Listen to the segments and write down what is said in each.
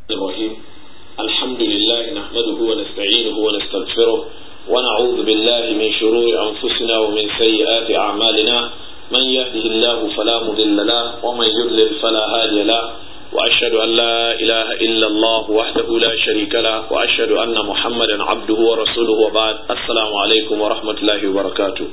الرحيم الحمد لله نحمده ونستعينه ونستغفره ونعوذ بالله من شرور أنفسنا ومن سيئات أعمالنا من يهده الله فلا مضل له ومن يضلل فلا هادي له وأشهد أن لا إله إلا الله وحده لا شريك له وأشهد أن محمدا عبده ورسوله وبعد السلام عليكم ورحمة الله وبركاته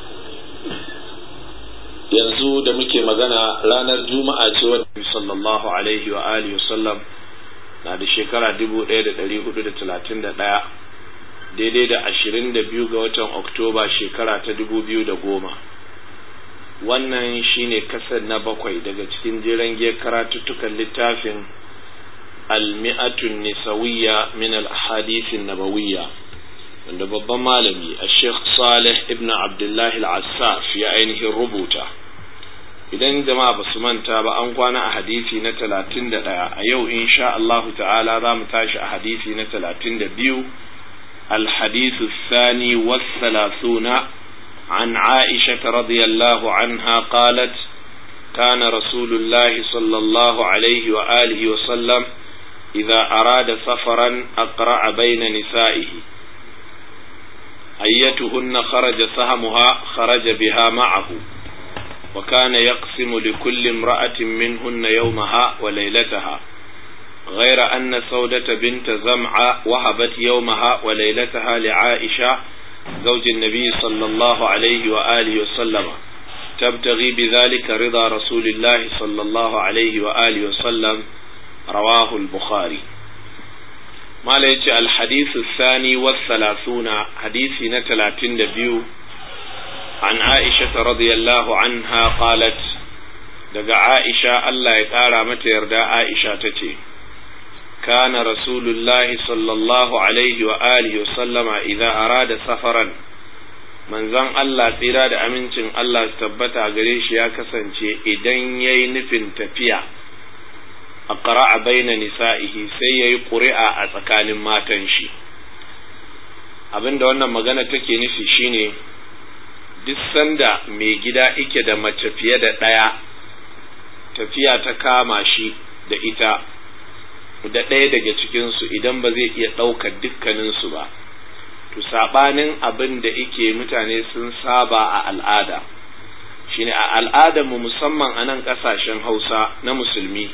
yanzu da muke magana ranar juma'a ce wadda sallallahu alaihi wa alihi wasallam na da shekara dubu ɗaya da ɗari hudu da talatin da ɗaya daidai da ashirin da biyu ga watan oktoba shekara ta dubu biyu da goma wannan shine kasar na bakwai daga cikin jiran giyar karatuttukan littafin almi'atun nisawiyya min al-ahadithin nabawiyya wanda babban malami a sheikh salih ibn abdullahi al-assaf ya ainihin rubuta idan jama'a ba su manta ba an kwana a hadisi na talatin da ɗaya a yau insha Allah ta'ala za mu tashi a hadisi na talatin da biyu الحديث الثاني والثلاثون عن عائشة رضي الله عنها قالت كان رسول الله صلى الله عليه وآله وسلم إذا أراد سفرا أقرأ بين نسائه أيتهن خرج سهمها خرج بها معه وكان يقسم لكل امرأة منهن يومها وليلتها غير أن سودة بنت زمعة وهبت يومها وليلتها لعائشة زوج النبي صلى الله عليه وآله وسلم تبتغي بذلك رضا رسول الله صلى الله عليه وآله وسلم رواه البخاري ما ليش الحديث الثاني والثلاثون حديث نتلاتين دبيو عن عائشة رضي الله عنها قالت daga Aisha Allah ya ƙara mata yarda Aisha ta ce, Kana Rasulullahi sallallahu Alaihi wa alihi wa sallama idza arada safaran, manzon Allah tsira da amincin Allah su tabbata gare shi ya kasance idan ya yi nufin tafiya a ƙara'a baina nisa'ihi sai ya yi ƙuri'a a tsakanin matan shi. Abinda wannan magana take nufi shine duk sanda mai gida ike da mace fiye da ɗaya tafiya ta kama shi da ita da ɗaya daga cikinsu idan ba zai iya ɗaukar dukkaninsu ba to saɓanin abin da ike mutane sun saba a al'ada shine a al'adarmu musamman a nan ƙasashen hausa na musulmi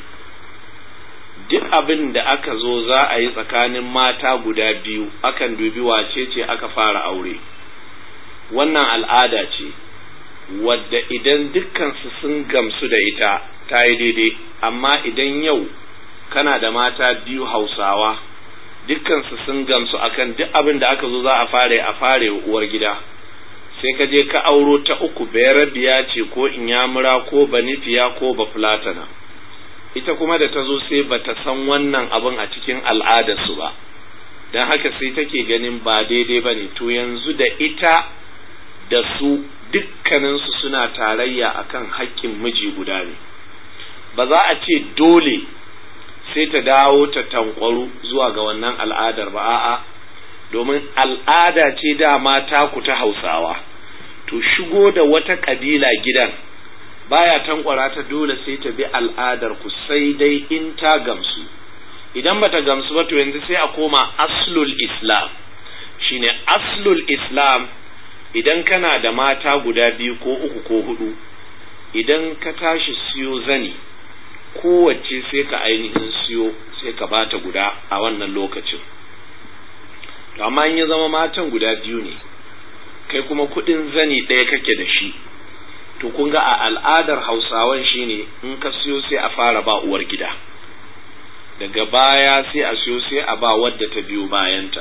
duk abin da aka zo za a yi tsakanin mata guda biyu akan dubi wace ce aka fara aure wannan al'ada ce wadda idan dukkansu sun gamsu da ita ta yi daidai amma idan yau kana da mata biyu hausawa dukkansu sun gamsu akan duk abin da aka zo za a fare a fare uwar gida sai ka je ka auro ta uku bayarabiya ce ko inyamura ko banifiya ko bafulatana ita kuma da ta zo sai ba ta san wannan abin a cikin al'adarsu ba don haka sai take ganin ba daidai ba ne to yanzu da ita da su dukkaninsu suna tarayya akan haƙƙin miji guda ne ba za a ce dole sai ta dawo ta tankwaru zuwa ga wannan al'adar ba a'a domin al'ada ce dama taku ta hausawa to shigo da wata ƙabila gidan baya tankwara ta dole sai ta bi al'adar ku sai dai in ta gamsu idan bata gamsu ba to yanzu sai a koma aslul islam shine aslul islam idan kana da mata guda biyu ko uku ko hudu idan ka tashi siyo zani kowace sai ka ainihin siyo sai ka bata guda a wannan lokacin to amma in ya zama matan guda biyu ne kai kuma kudin zani ɗaya kake da shi to kun ga a al'adar hausawan shine in ka siyo sai a fara ba uwar gida daga baya sai a siyo sai a ba wadda ta biyo bayanta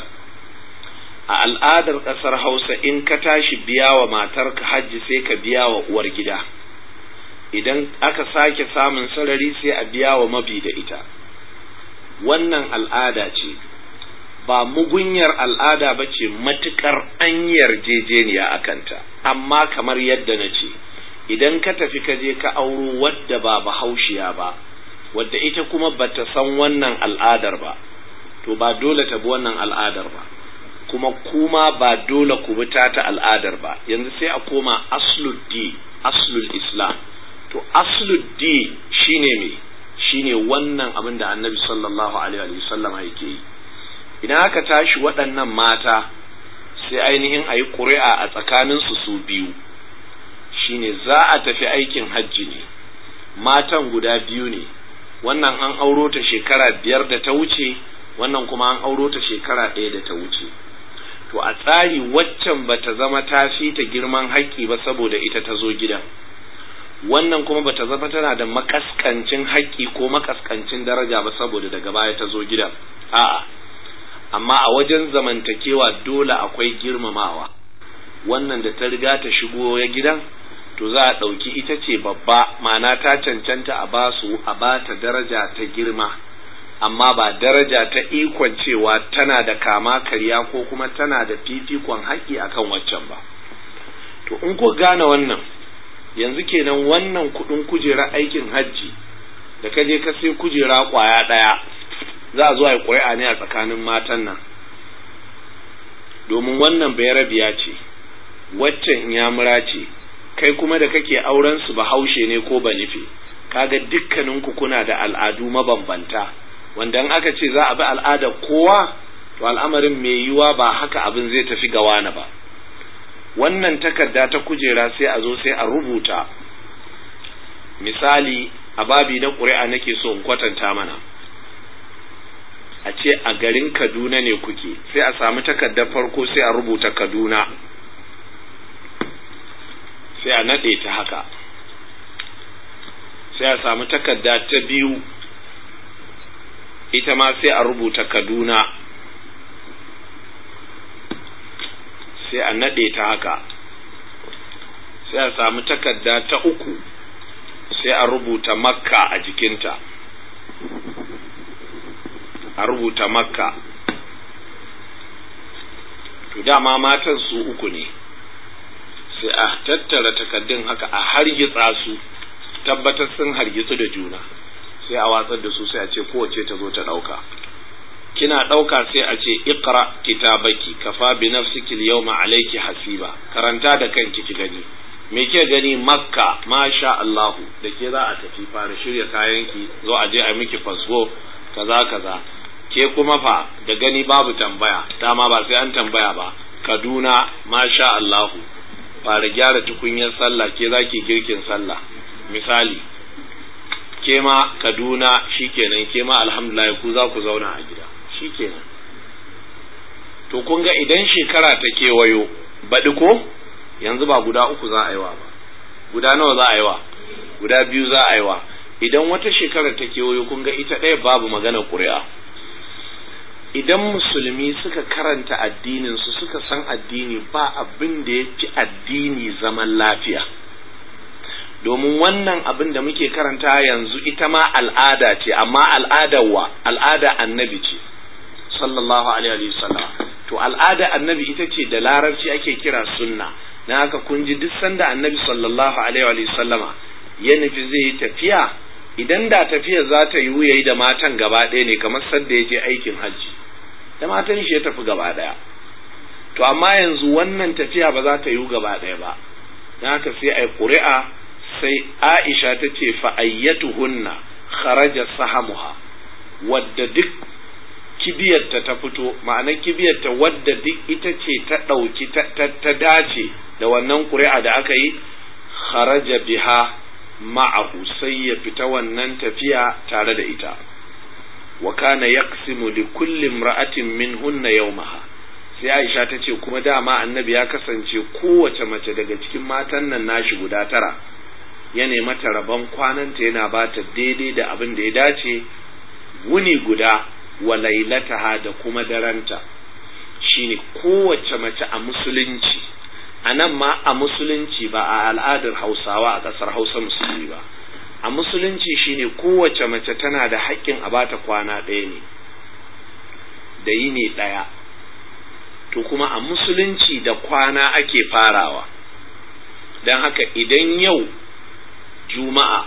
a al'adar ƙasar hausa in ka tashi biya wa matarka hajji sai ka biya wa uwar gida idan aka sake samun sarari sai a biya wa mabi da ita wannan al'ada ce ba mugunyar al'ada ba ce matuƙar an yarjejeniya a kanta amma kamar yadda na ce idan ka tafi ka je ka auro wadda ba bahaushiya ba wadda ita kuma bata san wannan al'adar ba to ba dole ta bi wannan al'adar ba kuma kuma ba dole ku bi ta al'adar ba yanzu sai a koma aslul di aslul islam to aslul di shine me shine wannan abin da annabi sallallahu alaihi wasallama yake yi idan aka tashi waɗannan mata sai ainihin a yi ƙuri'a a tsakaninsu su biyu shine za a tafi aikin hajji ne matan guda biyu ne wannan an auro ta shekara biyar da ta wuce wannan kuma an auro ta shekara ɗaya da ta wuce to a tsari waccan ba ta zama ta fi ta girman haƙƙi ba saboda ita ta zo gidan wannan kuma ba ta zama tana da makaskancin haƙƙi ko makaskancin daraja ba saboda daga baya ta zo gidan a'a amma a wajen zamantakewa dole akwai girmamawa wannan da ta riga ta shigo ya gidan to za a ɗauki ita ce babba ma'ana ta cancanta a basu a ba ta daraja ta girma amma ba daraja ta ikon cewa tana da kama karya ko kuma tana da fifikon haƙƙi akan waccan ba to in ku gane wannan yanzu kenan wannan kuɗin kujera aikin hajji da ka je ka sai kujera ƙwaya ɗaya za a zo a yi ƙuri'a ne a tsakanin matan nan domin wannan bayarabiya ce waccan inyamura ce kai kuma da kake auren su bahaushe ne ko ba nufi kaga dukkaninku kuna da al'adu mabambanta wanda in aka ce za a bi al'adar kowa to al'amarin mai yiwa ba haka abin zai tafi ga wani ba wannan takarda ta kujera sai a zo sai a rubuta misali a babi na ƙuri'a nake so in kwatanta mana a ce a garin kaduna ne kuke sai a samu takardar farko sai a rubuta kaduna sai a naɗe ta haka sai a samu takarda ta biyu ita ma sai a rubuta kaduna sai a naɗe ta haka sai a samu takarda ta uku sai a rubuta makka a jikinta a rubuta makka to dama matan su uku ne sai a tattara takaddun haka a hargitsa su tabbatar sun hargitsu da juna sai a watsar da su sai a ce kowace ta zo ta ɗauka kina ɗauka sai a ce iqra kitabaki kafa bi nafsiki yawma alayki hasiba karanta da kanki ki gani me ke gani makka masha Allahu da ke za a tafi fara shirya kayanki zo a je a miki fasfo kaza kaza ke kuma fa da gani babu tambaya dama ba sai an tambaya ba kaduna masha Allahu fara gyara tukunyar sallah ke zaki girkin sallah misali ke ma kaduna shikenan ke ma alhamdulillah ku za ku zauna a gida shikenan to kun ga idan shekara ta kewayo baɗi ko yanzu ba guda uku za a yi wa ba guda nawa za a yi wa guda biyu za a yi wa idan wata shekara ta kewayo kun ga ita ɗaya babu magana ƙuri'a idan musulmi suka karanta addinin su suka san addini ba abin da ya fi addini zaman lafiya domin wannan abin da muke karanta yanzu ita ma al'ada ce amma al'adar wa al'ada annabi ce sallallahu alaihi wasallam to al'ada annabi ita ce da larabci ake kira sunna na haka kun ji duk sanda annabi sallallahu alaihi wasallama ya nufi zai yi tafiya idan da tafiya za ta yiwu yayi da matan gaba ɗaya ne kamar sadda ya je aikin hajji da matan shi ya tafi gaba ɗaya to amma yanzu wannan tafiya ba za ta yiwu gaba ɗaya ba don haka sai a yi ƙuri'a sai aisha ta ce fa'ayyatuhunna kharaja sahamuha wadda duk kibiyarta ta fito ma'ana kibiyarta wadda duk ita ce ta ɗauki ta dace da wannan ƙuri'a da aka yi kharaja biha ma'ahu sai ya fita wannan tafiya tare da ita wa kana yaqsimu li kulli imra'atin minhunna yawmaha sai Aisha ta ce kuma dama annabi ya kasance kowace mace daga cikin matan nan nashi guda tara ya mata rabon kwananta yana ba ta daidai da abin da ya dace wuni guda wa lailataha da kuma daranta shine kowace mace a musulunci a nan ma a musulunci ba a al'adar hausawa a ƙasar hausa musulmi ba a musulunci shine kowace mace tana da haƙƙin a bata kwana ɗaya ne da yini ɗaya to kuma a musulunci da kwana ake farawa don haka idan yau juma'a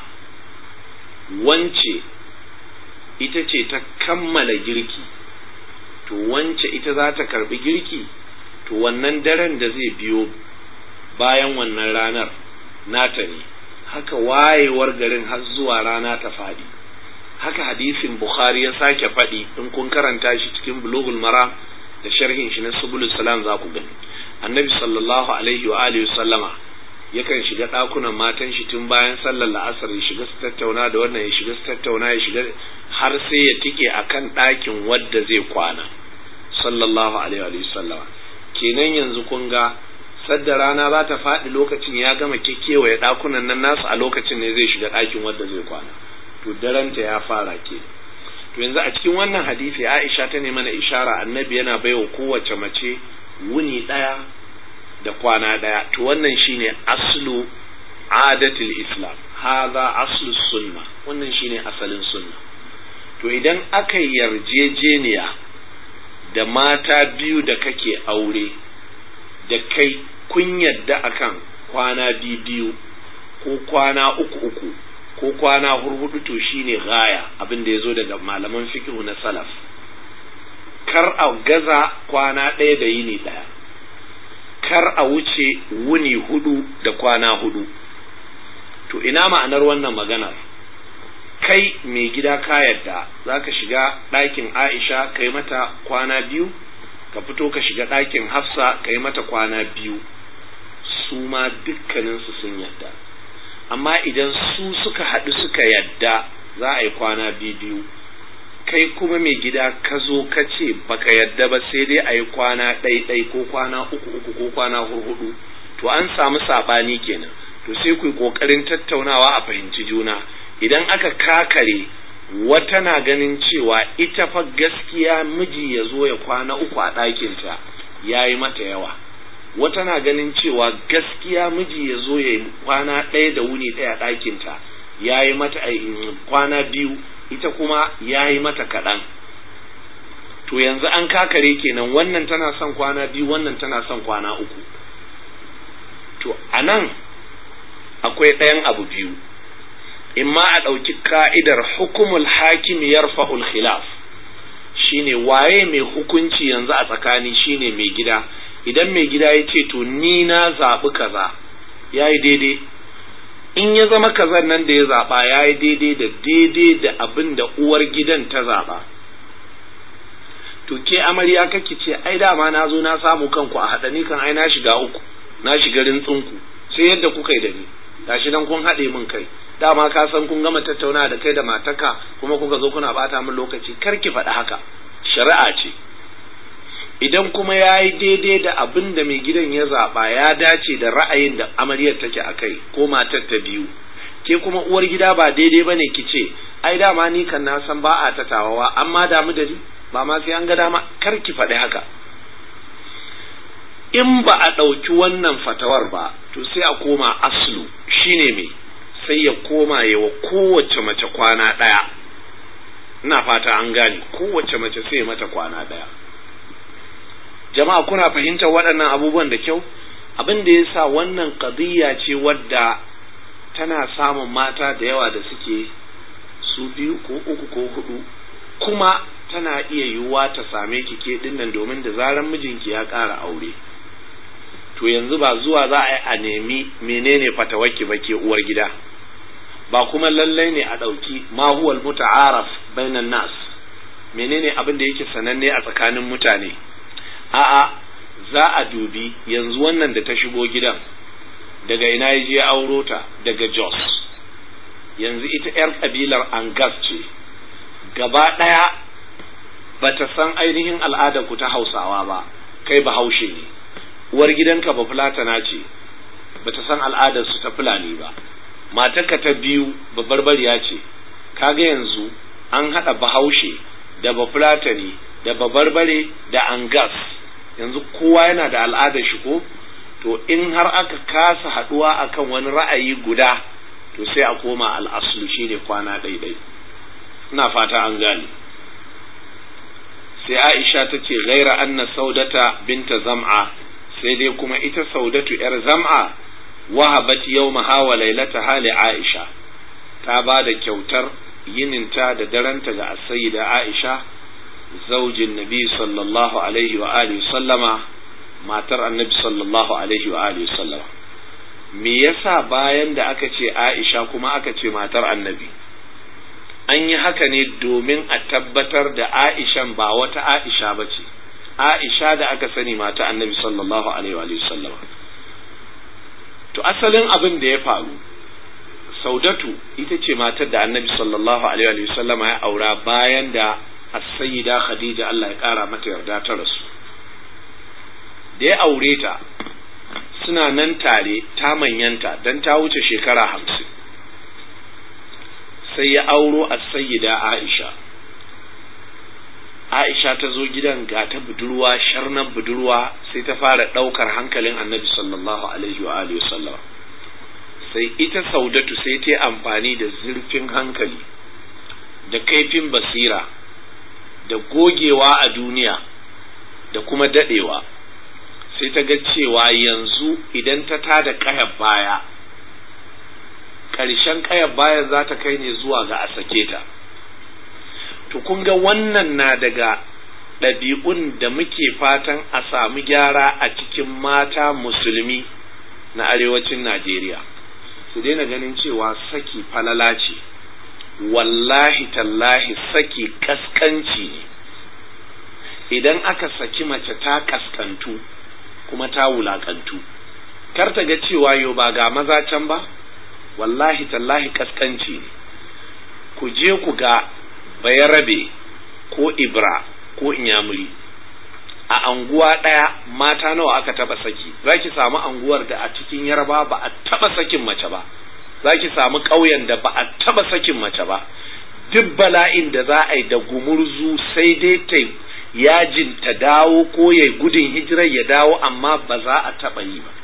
wance ita ce ta kammala girki to wance ita za ta karbi girki to wannan daren da zai biyo bayan wannan ranar nata ne haka wayewar garin har zuwa rana ta faɗi haka hadisin bukhari ya sake faɗi in kun karanta shi cikin bulughul maram da sharhin shi na subulus salam za ku gani annabi sallallahu alaihi wa alihi sallama yakan shiga ɗakunan matan shi tun bayan sallar la'asar ya shiga su tattauna da wannan ya shiga su tattauna ya shiga har sai ya tike akan ɗakin wadda zai kwana sallallahu alaihi wa sallama kenan yanzu kun ga sadda rana za ta faɗi lokacin ya gama kekewaye ɗakunan nan nasu a lokacin ne zai shiga ɗakin wadda zai kwana to daranta ya fara ke to yanzu a cikin wannan hadisi Aisha ta ne mana ishara annabi yana baiwa kowace mace wuni ɗaya da kwana ɗaya to wannan shine aslu adatul islam hadha aslu sunna wannan shine asalin sunna to idan aka yarjejeniya da mata biyu da kake aure da kai kun yadda akan kwana biyu ko kwana uku uku ko kwana hurhudu to shine gaya abin da ya zo daga malaman fikihu na salaf kar a gaza kwana ɗaya da yini ɗaya kar a wuce wuni hudu da kwana hudu to ina ma'anar wannan maganar kai mai gida ka yadda za ka shiga ɗakin aisha ka yi mata kwana biyu ka fito ka shiga ɗakin hafsa ka yi mata kwana biyu su ma dukkaninsu sun yadda amma idan su suka haɗu suka yadda za a yi kwana biyu kai kuma mai gida ka zo ka ce baka yadda ba sai dai a yi kwana ɗaiɗai ko kwana uku uku ko kwana hurhudu to an samu saɓani kenan to sai ku yi ƙoƙarin tattaunawa a fahimci juna idan aka kakare wata na ganin cewa ita fa gaskiya miji ya zo ya kwana uku a ɗakinta ya yi mata yawa wata na ganin cewa gaskiya miji ya zo ya kwana ɗaya da wuni ɗaya a ɗakinta ya yi mata kwana biyu ita kuma ya yi mata kaɗan to yanzu an kakare kenan wannan tana son kwana biyu wannan tana son kwana uku to a nan akwai ɗayan abu biyu imma a ɗauki ka'idar hukumul hakim yarfa'ul khilaf shine waye mai hukunci yanzu a tsakani shine mai gida idan mai gida ya ce to ni na zaɓi kaza ya yi daidai in ya zama kazan nan da ya zaɓa ya yi daidai da daidai da abin da uwar gidan ta zaɓa to ke amarya kake ce ai dama na zo na samu kanku a haɗa ni kan ai na shiga uku na shiga rintsinku sai yadda kuka yi da ni gashi dan kun haɗe min kai dama ka san kun gama tattauna da kai da mataka kuma kuka zo kuna bata min lokaci kar ki faɗi haka shari'a ce idan kuma ya yi daidai da abin da mai gidan ya zaɓa ya dace da ra'ayin da amaryar take a kai ko matar ta biyu ke kuma uwar gida ba daidai ba ne ki ce ai dama ni kan na san ba a tatawawa amma damu da ni ba ma sai an ga dama kar ki faɗi haka in ba a ɗauki wannan fatawar ba to sai a koma aslu shine me sai ya koma ya wa kowace mace kwana ɗaya ina fata an gane kowace mace sai mata kwana ɗaya jama'a kuna fahimtar waɗannan abubuwan da kyau abin da ya sa wannan ƙadiyya ce wadda tana samun mata da yawa da suke su biyu ko uku ko hudu kuma tana iya yiwuwa ta same ki ke dinnan domin da zaran mijinki ya ƙara aure to yanzu ba zuwa za a yi a nemi menene fatawarki ba ke uwar gida ba kuma lallai ne a ɗauki ma huwal muta'araf bainan nas menene abin da yake sananne a tsakanin mutane a'a za a dubi yanzu wannan da ta shigo gidan daga ina ya je auro ta daga Jos yanzu ita 'yar kabilar Angas ce gaba ɗaya ba ta san ainihin al'adar ku ta Hausawa ba kai ba haushe ne uwar gidanka ba fulatana ce ba ta san al'adar su ta fulani ba matarka ta biyu ba barbariya ce kaga yanzu an haɗa bahaushe da ba fulatani da ba barbare da angas yanzu kowa yana da al'adar shi ko to in har aka kasa haɗuwa akan wani ra'ayi guda to sai a koma al'aslu shine kwana ɗaiɗai ina fata an gane sai aisha ta ce gaira anna saudata binta zam'a sai dai kuma ita saudatu yar zam'a wahabat yawmaha wa lailataha li aisha ta ba da kyautar yininta da daranta ga sayyida aisha zaujin nabi sallallahu alaihi wa alihi sallama matar annabi sallallahu alaihi wa alihi sallama me yasa bayan da aka ce aisha kuma aka ce matar annabi an yi haka ne domin a tabbatar da aishan ba wata aisha ba ce aisha da aka sani mata annabi sallallahu alaihi wa sallam to asalin abin da ya faru saudatu ita ce matar da annabi sallallahu alaihi wa sallama ya aura bayan da as-sayyida khadija Allah ya kara mata yarda ta rasu da ya aure ta suna nan tare ta manyanta dan ta wuce shekara hamsin sai ya auro as-sayyida Aisha Aisha ta zo gidan ga ta budurwa sharnan budurwa sai ta fara ɗaukar hankalin annabi sallallahu alaihi wa alihi sallam sai ita saudatu sai ta amfani da zurfin hankali da kaifin basira da gogewa a duniya da kuma dadewa sai ta ga cewa yanzu idan ta tada kayar baya ƙarshen kayar baya za ta kai ne zuwa ga a sake ta to kun ga wannan na daga ɗabi'un da muke fatan a samu gyara a cikin mata musulmi na arewacin Najeriya su daina ganin cewa saki falala ce wallahi tallahi saki kaskanci ne idan aka saki mace ta kaskantu kuma ta wulakantu kar ta ga cewa yau ba ga maza can ba wallahi tallahi kaskanci ne ku je ku ga bayarabe ko ibra ko inyamuri a anguwa ɗaya mata nawa aka taba saki za ki samu anguwar da a cikin yarba ba a taba sakin mace ba za ki samu ƙauyen da ba a taba sakin mace ba duk bala'in da za a yi da gumurzu sai dai ta yajin ta dawo ko ya gudun hijirar ya dawo amma ba za a taba yi ba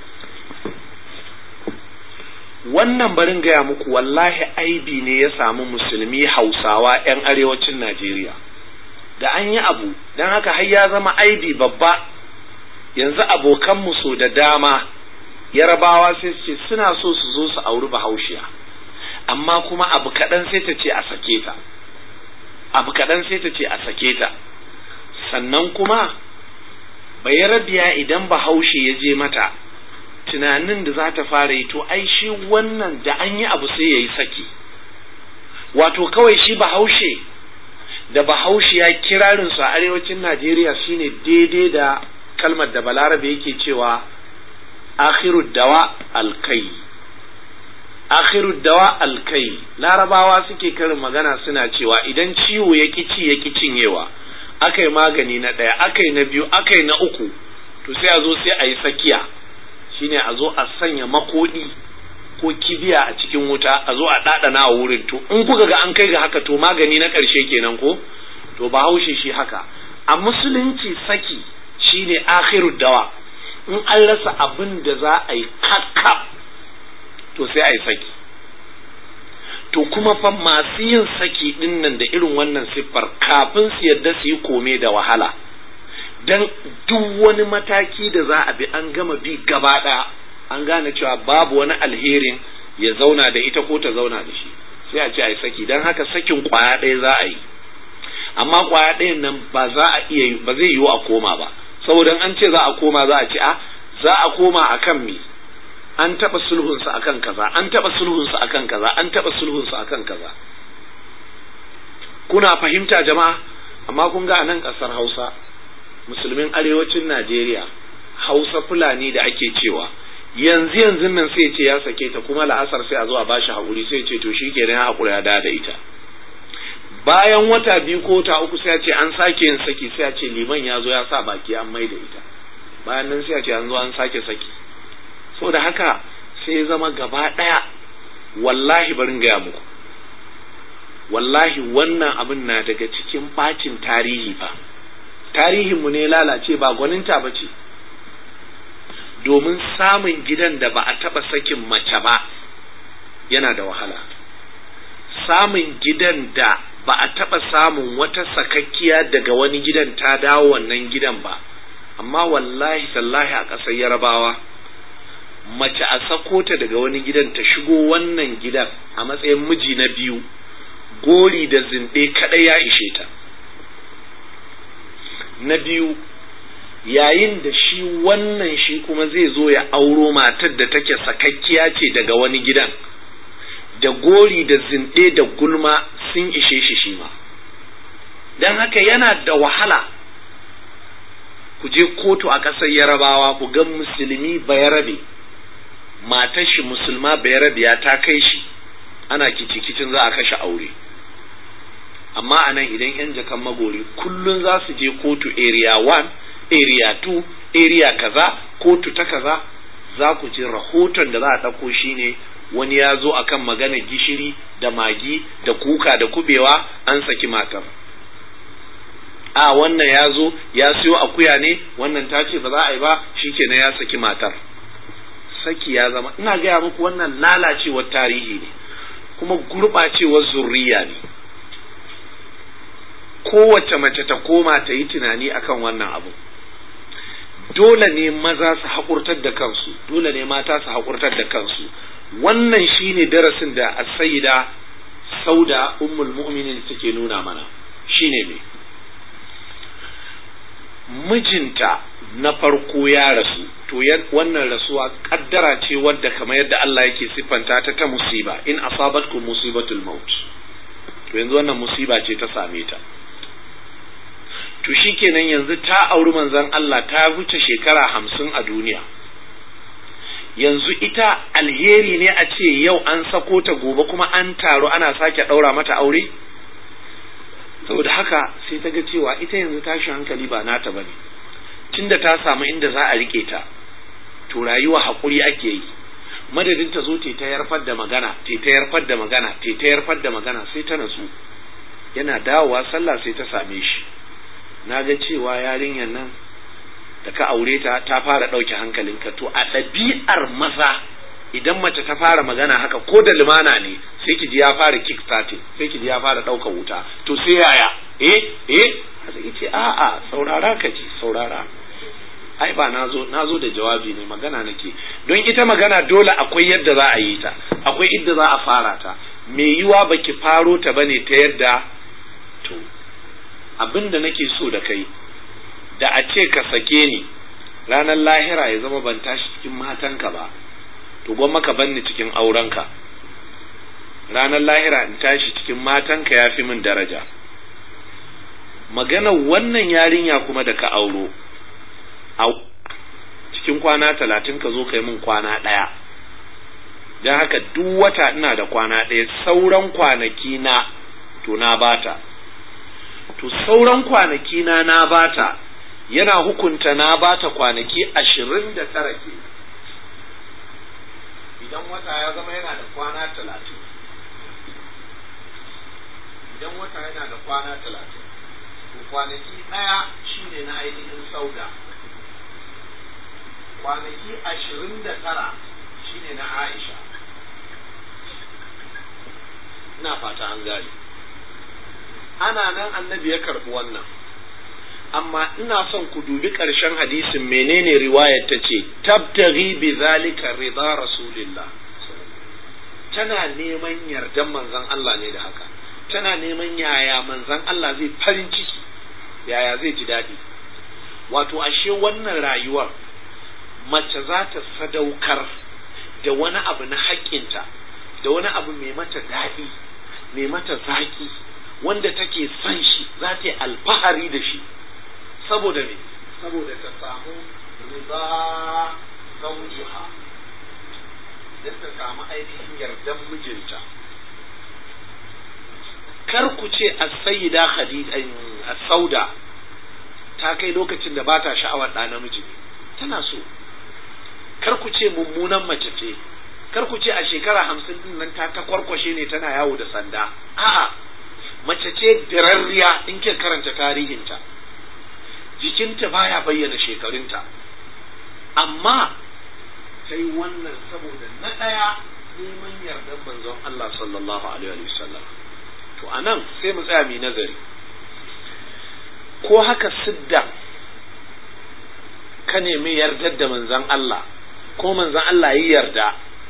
wannan barin gaya muku wallahi aibi ne ya samu musulmi hausawa 'yan arewacin najeriya da an yi abu don haka har ya zama aibi babba yanzu abokanmu so da dama yarabawa sai su ce suna so su zo su auri bahaushiya amma kuma abu kaɗan sai ta ce a sake ta abu kaɗan sai ta ce a sake ta sannan kuma bayarabiya idan bahaushe ya je mata tunanin da za ta fara yi to ai shi wannan da an yi abu sai ya yi saki wato kawai shi bahaushe da bahaushe ya kirarin su a arewacin najeriya shine daidai da kalmar da balarabe yake cewa akhiru dawa alkai akhiru dawa alkai larabawa suke karin magana suna cewa idan ciwo ya ci ya cinyewa aka yi magani na ɗaya aka yi na biyu aka yi na uku to sai a zo sai a yi sakiya shine a zo a sanya makodi ko kibiya a cikin wuta a zo a ɗaɗana a wurin to in kuka ga an kai ga haka to magani na ƙarshe kenan ko to ba haushe shi haka a musulunci saki shine akhiru dawa in an rasa abin da za a yi kakka to sai a yi saki to kuma fa masu yin saki din nan da irin wannan siffar kafin su yadda su yi kome da wahala dan duk wani mataki da za a bi an gama bi gaba ɗaya an gane cewa babu wani alherin ya zauna da ita ko ta zauna da shi sai a ce a yi saki don haka sakin kwaya ɗaya za a yi amma kwaya ɗayan nan ba za a iya ba zai yiwu a koma ba saboda an ce za a koma za a ce a za a koma akan me an taɓa sulhunsa akan kaza an taɓa sulhunsa akan kaza an taɓa sulhunsa akan kaza kuna fahimta jama'a amma kun ga a nan ƙasar hausa musulmin arewacin najeriya hausa fulani da ake cewa yanzu yanzu nan sai ce ya sake ta kuma la'asar sai a zo a bashi haƙuri sai ce to shi kenan ya haƙura ya da da ita bayan wata biyu ko ta uku sai a ce an sake yin saki sai a ce liman ya zo ya sa baki an mai da ita bayan nan sai a ce an zo an sake saki da haka sai ya zama gaba ɗaya wallahi barin gaya muku wallahi wannan abin na daga cikin bacin tarihi fa tarihinmu ne lalace ba gwaninta ba ce domin samun gidan da ba a taɓa sakin mace ba yana da wahala samun gidan da ba a taɓa samun wata sakakkiya daga wani gidan ta dawo wannan gidan ba amma wallahi tallahi a ƙasar yarabawa mace a sako ta daga wani gidan ta shigo wannan gidan a matsayin miji na biyu gori da zinɗe kaɗai ya ishe ta na biyu yayin da shi wannan shi kuma zai zo ya auro matar da take sakakkiya ce daga wani gidan da gori da zinɗe da gulma sun ishe shi shi ma don haka yana da wahala ku je kotu a ƙasar yarabawa ku ga musulmi bayarabe matar shi musulma bayarabiya ta kai shi ana kicikicin za a kashe aure amma a nan idan 'yan jakan magori kullum za su je kotu area 1 area 2 area kaza kotu ta kaza za ku ji rahoton da za a ɗauko shi ne wani ya zo akan magana gishiri da magi da kuka da kubewa an saki matar a wannan ya zo ya siyo akuya ne wannan ta ce ba za a yi ba shikenan ya saki matar saki ya zama ina gaya muku wannan lalacewar tarihi ne kuma gurɓacewar zurriya ne kowace mace ta koma ta yi tunani akan wannan abu dole ne maza su haƙurtar da kansu dole ne mata su haƙurtar da kansu wannan shine darasin da asayida sauda ummul mu'minin take nuna mana shine ne mijinta na farko ya rasu to wannan rasuwa kaddara ce wadda kamar yadda Allah yake siffanta ta ta musiba in asabatkum musibatul maut to yanzu wannan musiba ce ta same ta to shikenan yanzu ta auri manzon Allah ta wuce shekara hamsin a duniya yanzu ita alheri ne a ce yau an sako ta gobe kuma an taru ana sake ɗaura mata aure saboda haka sai ta ga cewa ita yanzu tashi hankali ba nata ba ne tunda ta samu inda za a rike ta to rayuwa haƙuri ake yi madadin ta zo ta yarfar da magana ta yarfar da magana ta yarfar da magana sai ta natsu yana dawowa sallah sai ta same shi na ga cewa yarinyar nan da ka aure ta ta fara ɗauke hankalinka to a ɗabi'ar maza idan mace ta fara magana haka ko da limana ne sai ki ji ya fara kick starting sai ki ji ya fara ɗauka wuta to sai yaya eh eh sai ce a'a saurara ka ji saurara ai ba nazo nazo da jawabi ne magana nake don ita magana dole akwai yadda za a yi ta akwai idda za a fara ta me yiwa baki faro ta bane ta yadda to abin da nake so da kai da a ce ka sake ni ranar lahira ya zama ban tashi cikin matanka ba to gwamma ka banni cikin aurenka ranar lahira in tashi cikin matanka ya fi min daraja maganar wannan yarinya kuma da ka auro a cikin kwana talatin ka zo ka yi min kwana ɗaya don haka duk wata ina da kwana ɗaya sauran kwanaki na to na bata to sauran kwanaki na na bata yana hukunta na bata kwanaki ashirin da tara ke idan wata ya zama yana da kwana talatin idan wata yana da kwana talatin to kwanaki ɗaya shine na ainihin sauda kwanaki ashirin da tara shine na aisha ina fata an gane ana nan annabi ya karɓi wannan amma ina son ku dubi ƙarshen hadisin menene riwayar ta ce tabtaghi bi zalika rida rasulillah tana neman yardan manzon Allah ne da haka tana neman yaya manzon Allah zai farin ciki yaya zai ji daɗi wato ashe wannan rayuwar mace za ta sadaukar da wani abu na haƙƙinta da wani abu mai mata daɗi mai mata zaƙi wanda take son shi za ta yi alfahari da shi saboda me saboda ta samu riba zaujiha don ta samu ainihin yardan mijinta kar ku ce as-sayyida khadija as-sauda ta kai lokacin da ba ta sha'awar ɗa namiji tana so kar ku ce mummunan mace ce kar ku ce a shekara hamsin din nan ta takwarkwashe ne tana yawo da sanda a'a mace ce dirarriya in ke karanta tarihinta jikinta baya bayyana shekarunta amma ta yi wannan saboda na ɗaya neman yardan manzon Allah sallallahu alaihi wasallam to anan sai mu tsaya mu nazari ko haka sidda ka nemi yardar da manzon Allah ko manzon Allah yi yarda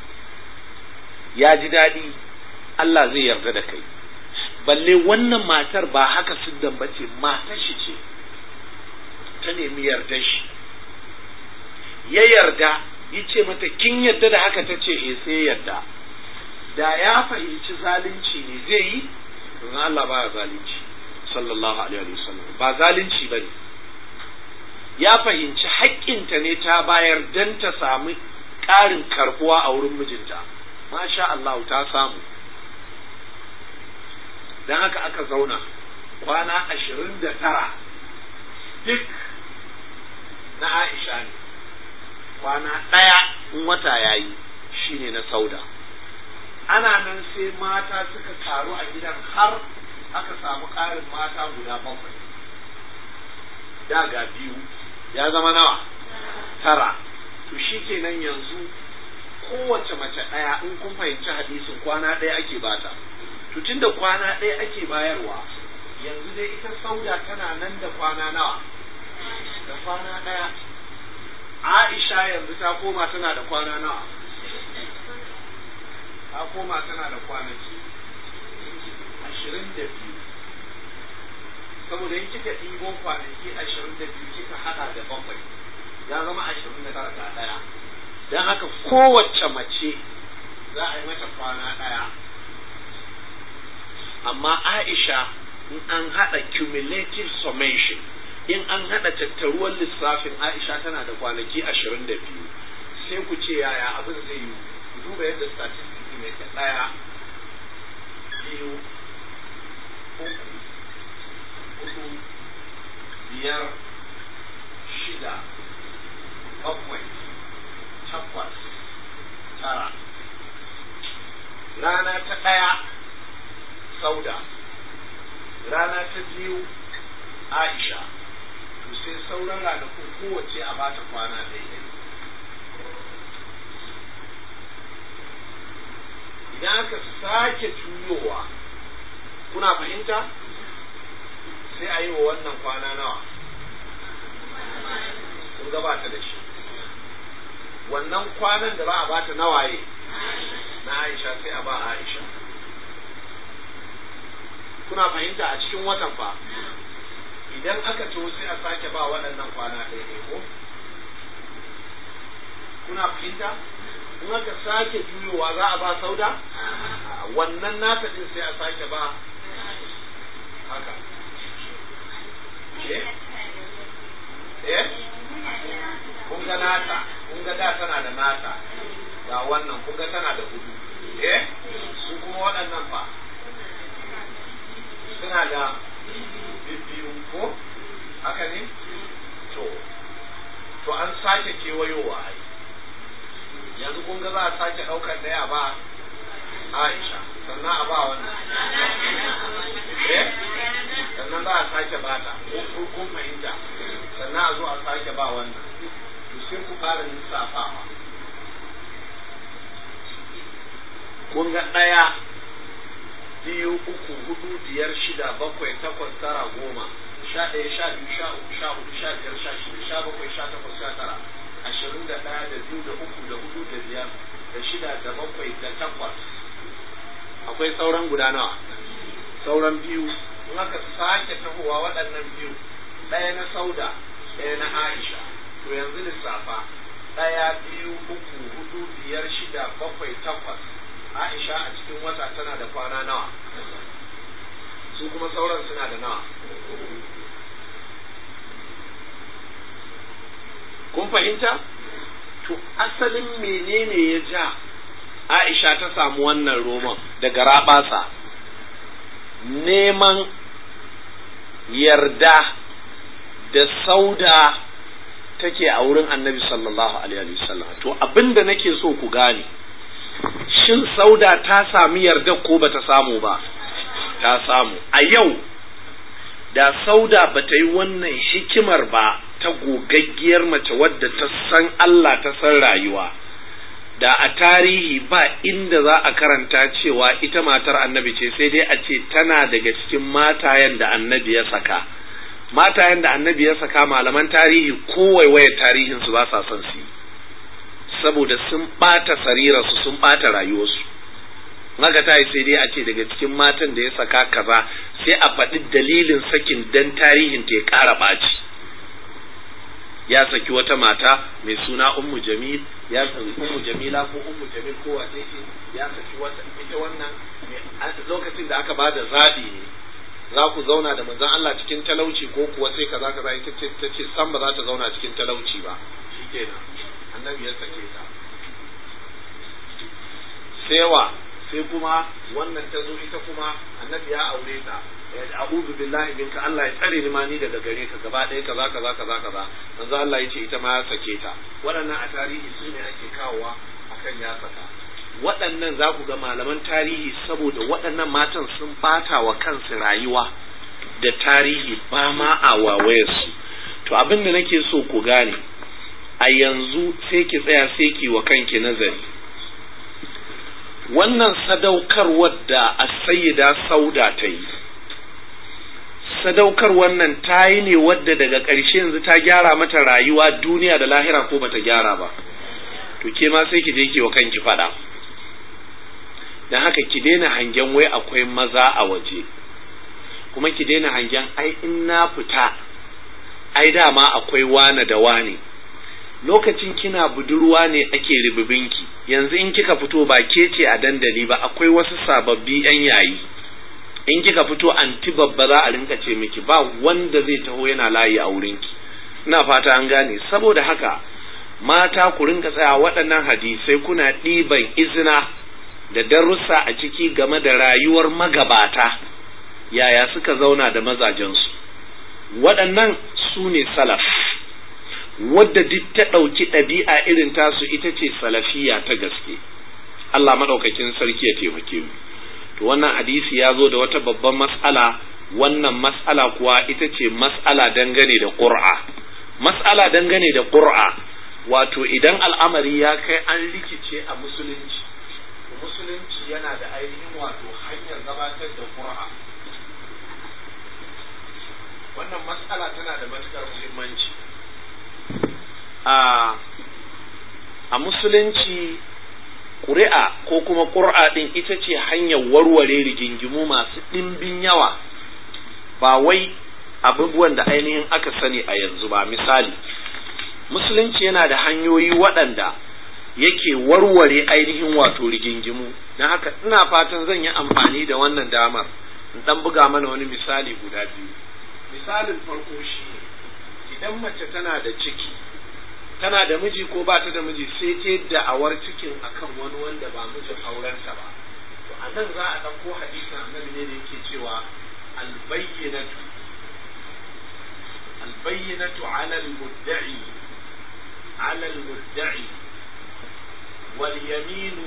ya ji daɗi Allah zai yarda da kai balle wannan matar ba haka siddan ba ce matar shi ce ta nemi yardar shi ya yarda ya ce mata kin yarda da haka ta ce eh sai yarda da ya fahimci zalunci ne zai yi ba manzon Allah baya zalunci sallallahu alaihi wasallam ba zalunci bane ya fahimci haƙƙinta ne ta bayar dan ta samu ƙarin karbuwa a wurin mijinta masha Allah ta samu dan haka aka zauna kwana ashirin da tara duk na Aisha ne kwana ɗaya in wata yayi shine na sauda ana nan sai mata suka taru a gidan har aka samu ƙarin mata guda bakwai da ga biyu ya zama nawa tara to shi kenan yanzu kowace mace ɗaya in kun fahimci hadisin kwana ɗaya ake bata to tunda kwana ɗaya ake bayarwa yanzu dai ita sauda tana nan da kwana nawa da kwana ɗaya Aisha yanzu ta koma tana da kwana nawa ta koma tana da kwanaki ashirin da biyu saboda in kika ɗibo kwanaki ashirin da biyu kika haɗa da bakwai ya zama ashirin da tara ga ɗaya don haka kowace mace za a yi mata kwana ɗaya amma Aisha in an haɗa cumulative summation in an haɗa tattaruwar lissafin Aisha tana da kwanaki ashirin da biyu sai ku ce yaya abin zai yi ku duba yadda statistics ne ta ɗaya biyu uku hudu biyar shida bakwai takwas tara rana ta ɗaya sauda rana ta biyu aisha to sai sauran ranakun kowace a bata kwana daidai idan aka sake juyowa kuna fahimta sai a yi wa wannan kwana nawa kun gabata da shi wannan kwanan da ba a bata nawaye na aisha sai a ba aisha kuna fahimta a cikin watan fa idan aka to sai a sake ba waɗannan kwana ɗaya ko kuna fahimta in aka sake juyowa za a ba sauda wannan nata din sai a sake ba haka eh eh kun ga nata kun ga da tana da nata ga wannan kun ga tana da hudu eh su kuma waɗannan fa suna da biyu ko haka ne to to an sake kewayowa ai yanzu kun ga za a sake ɗaukar ɗaya ba Aisha sannan a ba wannan eh sannan za a sake bata ko kun fahimta sannan a zo a sake ba wannan to sai ku fara lissafawa kun ga ɗaya biyu uku hudu biyar shida bakwai takwas tara goma sha ɗaya sha biyu sha uku sha hudu sha biyar sha shida sha bakwai sha takwas sha tara ashirin da ɗaya da biyu da uku da hudu da biyar da shida da bakwai da takwas akwai sauran guda nawa sauran biyu in aka sake tahowa waɗannan biyu ɗaya na sauda ɗaya na aisha to yanzu lissafa ɗaya biyu uku hudu biyar shida bakwai takwas aisha a cikin wata tana da kwana nawa su kuma sauran suna da nawa kun fahimta to asalin menene ya ja aisha ta samu wannan roman daga rabasa neman yarda da sauda take a wurin annabi sallallahu alaihi wasallam to abinda nake so ku gane shin sauda ta sami yarda ko bata samu ba ta samu a yau da sauda bata yi wannan hikimar ba ta gogaggiyar mace wadda ta san Allah ta san rayuwa da a tarihi ba inda za a karanta cewa ita matar annabi ce sai dai a ce tana daga cikin matayen da annabi ya saka matayen da annabi ya saka malaman tarihi kowaiwaye tarihin su ba sa son su yi saboda sun ɓata sarirarsu sun ɓata rayuwarsu maka ta yi sai dai a ce daga cikin matan da ya saka kaza sai a faɗi dalilin sakin dan tarihin ta ya ƙara ɓaci ya saki wata mata mai suna ummu jamil ya saki ummu jamila ko ummu jamil ko wace ce ya saki wata ita wannan lokacin da aka bada zabi ne za ku zauna da manzon Allah cikin talauci ko kuwa sai kaza kaza ita ce ta ce san ba za ta zauna cikin talauci ba shikenan annabi ya sake ta sewa sai kuma wannan ta zo ita kuma annabi ya aure ta a'udhu billahi minka Allah ya tsare ni ma ni daga gare ka gaba ɗaya kaza kaza kaza kaza manzo Allah ya ce ita ma ya sake ta waɗannan a tarihi su ne ake kawowa akan ya saka waɗannan za ku ga malaman tarihi saboda waɗannan matan sun bata wa kansu rayuwa da tarihi ba ma a wawayarsu to abin da nake so ku gane a yanzu sai ki tsaya sai ki wa kanki nazari wannan sadaukarwar da sayyida sauda ta yi sadaukar wannan ta yi ne wadda daga ƙarshe yanzu ta gyara mata rayuwa duniya da lahira ko bata gyara ba to ke ma sai ki je ki wa kanki faɗa don haka ki daina hangen wai akwai maza a waje kuma ki daina hangen ai in na fita ai dama akwai wane da wane lokacin kina budurwa ne ake ribibinki yanzu in kika fito ba ke ce a dandali ba akwai wasu sababbi yan yayi in kika fito anti babba za a rinka ce miki ba wanda zai taho yana layi a wurinki ina fata an gane saboda haka mata ku rinka tsaya waɗannan hadisai kuna ɗiban izina da darussa a ciki game da rayuwar magabata yaya suka zauna da mazajensu waɗannan su ne salaf wadda duk ta ɗauki ɗabi'a irin tasu ita ce salafiya ta gaske Allah maɗaukakin sarki ya taimake mu to wannan hadisi ya zo da wata babban mas'ala wannan mas'ala kuwa ita ce mas'ala dangane da ƙur'a mas'ala dangane da ƙur'a wato idan al'amari ya kai an rikice a musulunci musulunci yana da ainihin wato hanyar gabatar da ƙur'a wannan mas'ala tana da matuƙar muhimmanci a musulunci ƙuri'a ko kuma ƙur'a ɗin ita ce hanyar warware rigingimu masu ɗimbin yawa ba wai abubuwan da ainihin aka sani a yanzu ba misali musulunci yana da hanyoyi waɗanda yake warware ainihin wato rigingimu don haka ina fatan zan yi amfani da wannan damar in ɗan buga mana wani misali guda biyu misalin farko shi idan mace tana da ciki tana da miji ko ba ta da miji sai ta da'awar cikin akan wani wanda ba mijin aurenta ba to a nan za a ɗauko hadisin annabi ne da yake cewa albayyinatu albayyinatu ala almudda'i ala almudda'i wal yaminu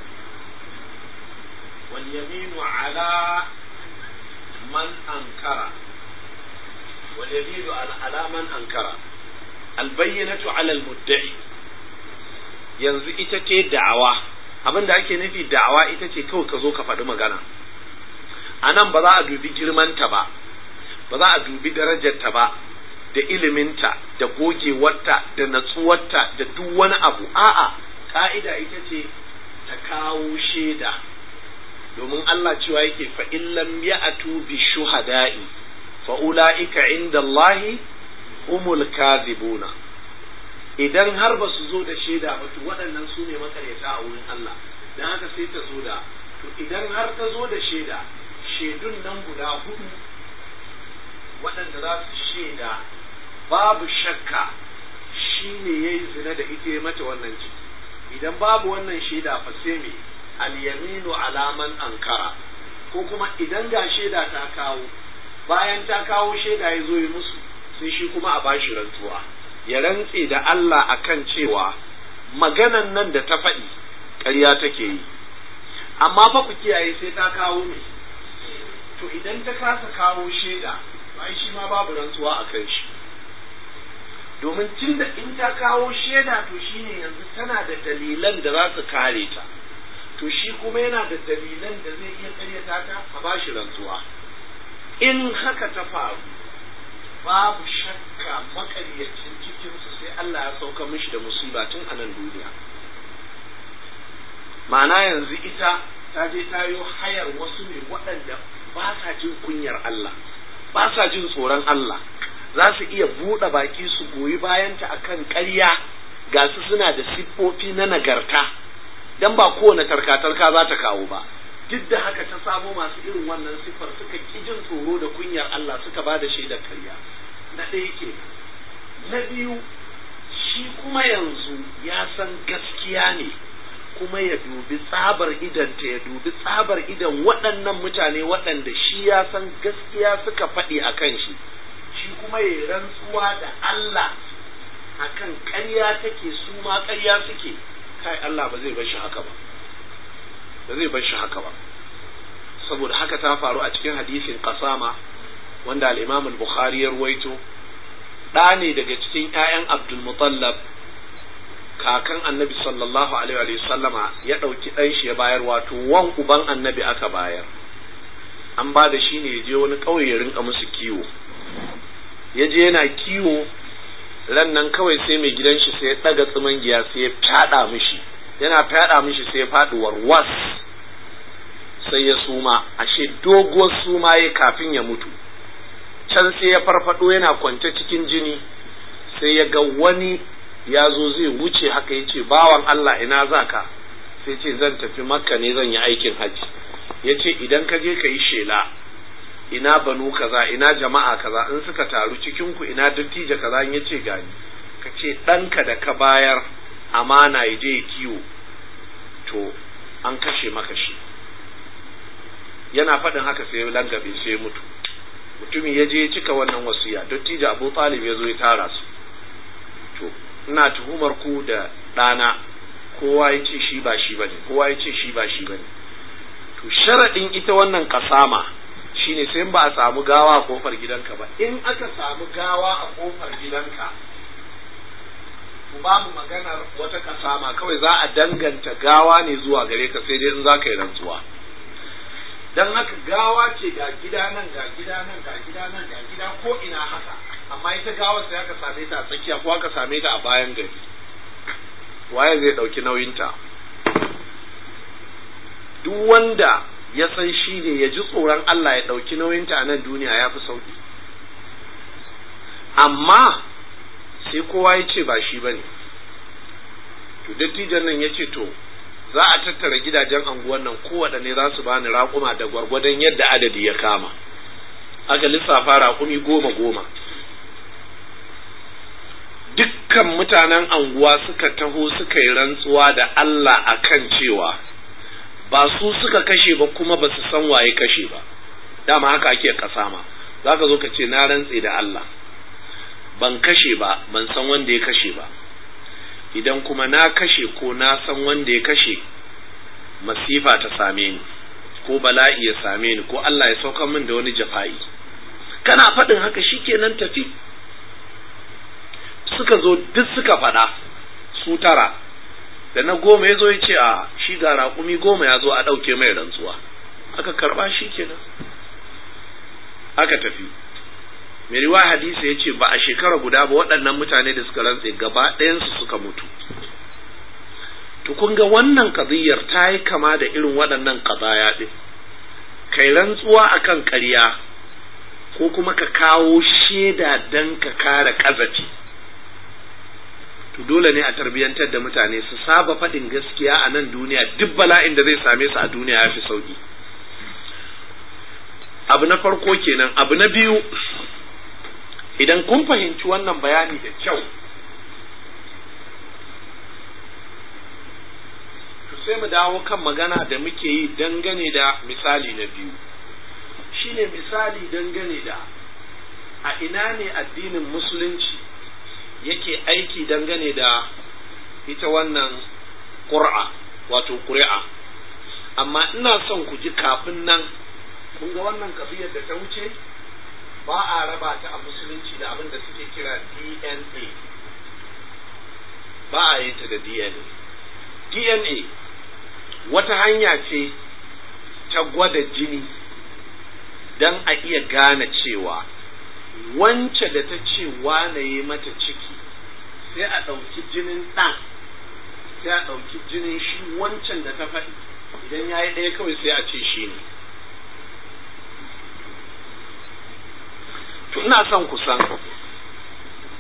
wal yaminu ala man ankara wal yaminu ala man ankara albayyanatu alal mudda'i yanzu ita ce da'awa abin da ake nufi da'awa ita ce kawai ka zo ka faɗi magana a nan ba za a dubi girmanta ba ba za a dubi darajarta ba da iliminta da gogewarta da natsuwarta da duk wani abu a'a ka'ida ita ce ta kawo shaida domin Allah cewa yake fa illam ya'tu bi shuhada'i fa ulaika inda Allahi humul kadhibuna idan har ba su zo da shaida ba to waɗannan su ne makaryata a wurin Allah dan haka sai ta zo da to idan har ta zo da shaida shaidun nan guda hudu waɗanda za su shaida babu shakka shi ne ya yi zina da ita ya mata wannan ciki idan babu wannan shaida fa sai me al-yaminu alaman ankara ko kuma idan ga shaida ta kawo bayan ta kawo shaida ya zo yi musu sai shi kuma a bashi rantsuwa ya rantse da Allah akan cewa maganan nan da ta faɗi ƙarya take yi amma fa ku kiyaye sai ta kawo me to idan ta kasa kawo shaida ai shi ma babu rantsuwa a kan shi domin tun da in ta kawo shaida to shine yanzu tana da dalilan da za su kare ta to shi kuma yana da dalilan da zai iya karyata ta a bashi rantsuwa in haka ta faru babu shakka makaryacin cikinsu sai Allah ya sauka mishi da musiba tun a nan duniya ma'ana yanzu ita ta je ta yi hayar wasu ne waɗanda ba sa jin kunyar Allah ba sa jin tsoron Allah za su iya buɗe baki su goyi bayanta akan ƙarya ga su suna da siffofi na nagarta dan ba kowane tarka-tarka za ta kawo ba duk da haka ta samo masu irin wannan siffar suka ƙi jin tsoro da kunyar Allah suka ba da shaidar karya na ɗaya ke na biyu shi kuma yanzu ya san gaskiya ne kuma ya dubi tsabar idanta ya dubi tsabar idan waɗannan mutane waɗanda shi ya san gaskiya suka faɗi a kan shi shi kuma ya rantsuwa da Allah akan ƙarya take su ma ƙarya suke kai Allah ba zai bar shi haka ba ba zai bar shi haka ba saboda haka ta faru a cikin hadisin qasama wanda al-Imam al-Bukhari ya ruwaito ɗa ne daga cikin ƴaƴan Abdul Muttalib kakan Annabi sallallahu alaihi wa sallama ya ɗauki ɗan shi ya bayar wato wan uban Annabi aka bayar an ba da shi ne ya je wani ƙauye ya rinka musu kiwo ya je yana kiwo ran nan kawai sai mai gidan shi sai ya ɗaga tsiman giya sai ya fyaɗa mishi yana fyaɗa mishi sai ya faɗi warwas sai ya suma ashe doguwar suma ya kafin ya mutu can sai ya farfado yana kwance cikin jini sai ya ga wani ya zo zai wuce haka ya ce bawan Allah ina za ka sai ce zan tafi makka ne zan yi aikin hajji ya ce idan ka je ka yi shela ina banu kaza ina jama'a kaza in suka taru cikin ku ina dattijo kaza in yace gani ka ce ɗanka da ka bayar amana ya je kiwo to an kashe maka shi yana faɗin haka sai ya langabe sai ya mutu mutumin ya je ya cika wannan wasiya dattijo abu talib ya zo ya tara su to ina tuhumar ku da ɗana kowa ya ce shi ba shi bane kowa ya ce shi ba shi bane to sharaɗin ita wannan kasama shine sai ba a samu gawa a kofar gidanka ba in aka samu gawa a kofar gidanka babu maganar wata kasama kawai za a danganta gawa ne zuwa gare ka sai dai in za ka yi rantsuwa dan haka gawa ce ga gida nan ga gida nan ga gida nan ga gida ko ina haka amma ita gawar sai aka same ta a tsakiya ko aka same ta a bayan gari waye zai ɗauki nauyinta duk wanda ya san shi ne ya ji tsoron Allah ya ɗauki nauyinta a nan duniya ya fi sauki amma sai kowa ya ce ba shi ba ne to dattijan nan ya ce to za a tattara gidajen anguwan nan kowaɗanne za su bani raƙuma da gwargwadon yadda adadi ya kama aka lissafa raƙumi goma goma dukkan mutanen anguwa suka taho suka yi rantsuwa da Allah akan cewa ba su suka kashe ba kuma ba su san waye kashe ba dama haka ake kasama za ka zo ka ce na rantse da Allah ban kashe ba ban san wanda ya kashe ba idan kuma na kashe ko na san wanda ya kashe masifa ta same ni ko bala'i ya same ni ko Allah ya sauka min da wani jafa'i kana faɗin haka shikenan tafi suka zo duk suka faɗa su tara da na goma ya zo ya ce a shi ga raƙumi goma ya zo a ɗauke mai rantsuwa aka karɓa shi kenan aka tafi mai riwa hadisi ya ce ba a shekara guda ba waɗannan mutane da suka rantse gaba ɗayansu suka mutu to kun ga wannan kaziyar ta yi kama da irin waɗannan kazaya ɗin kai rantsuwa akan ƙarya ko kuma ka kawo shaida don ka kare ƙazafi to dole ne a tarbiyantar da mutane su saba faɗin gaskiya a nan duniya duk bala'in da zai same su a duniya ya fi sauki abu na farko kenan abu na biyu idan kun fahimci wannan bayani da kyau to sai mu dawo kan magana da muke yi dangane da misali na biyu shine misali dangane da a ina ne addinin musulunci yake aiki dangane da ita wannan ƙura wato ƙuri'a amma ina son ku ji kafin nan kun ga wannan kabiyar da ta wuce ba a raba ta a musulunci da abin da suke kira DNA ba a yin ta da DNA DNA wata hanya ce ta gwada jini don a iya gane cewa wance da ta ce wane yi mata ciki sai a ɗauki jinin ɗan sai a ɗauki jinin shi wancan da ta faɗi idan ya yi ɗaya kawai sai a ce shi ne to ina son ku san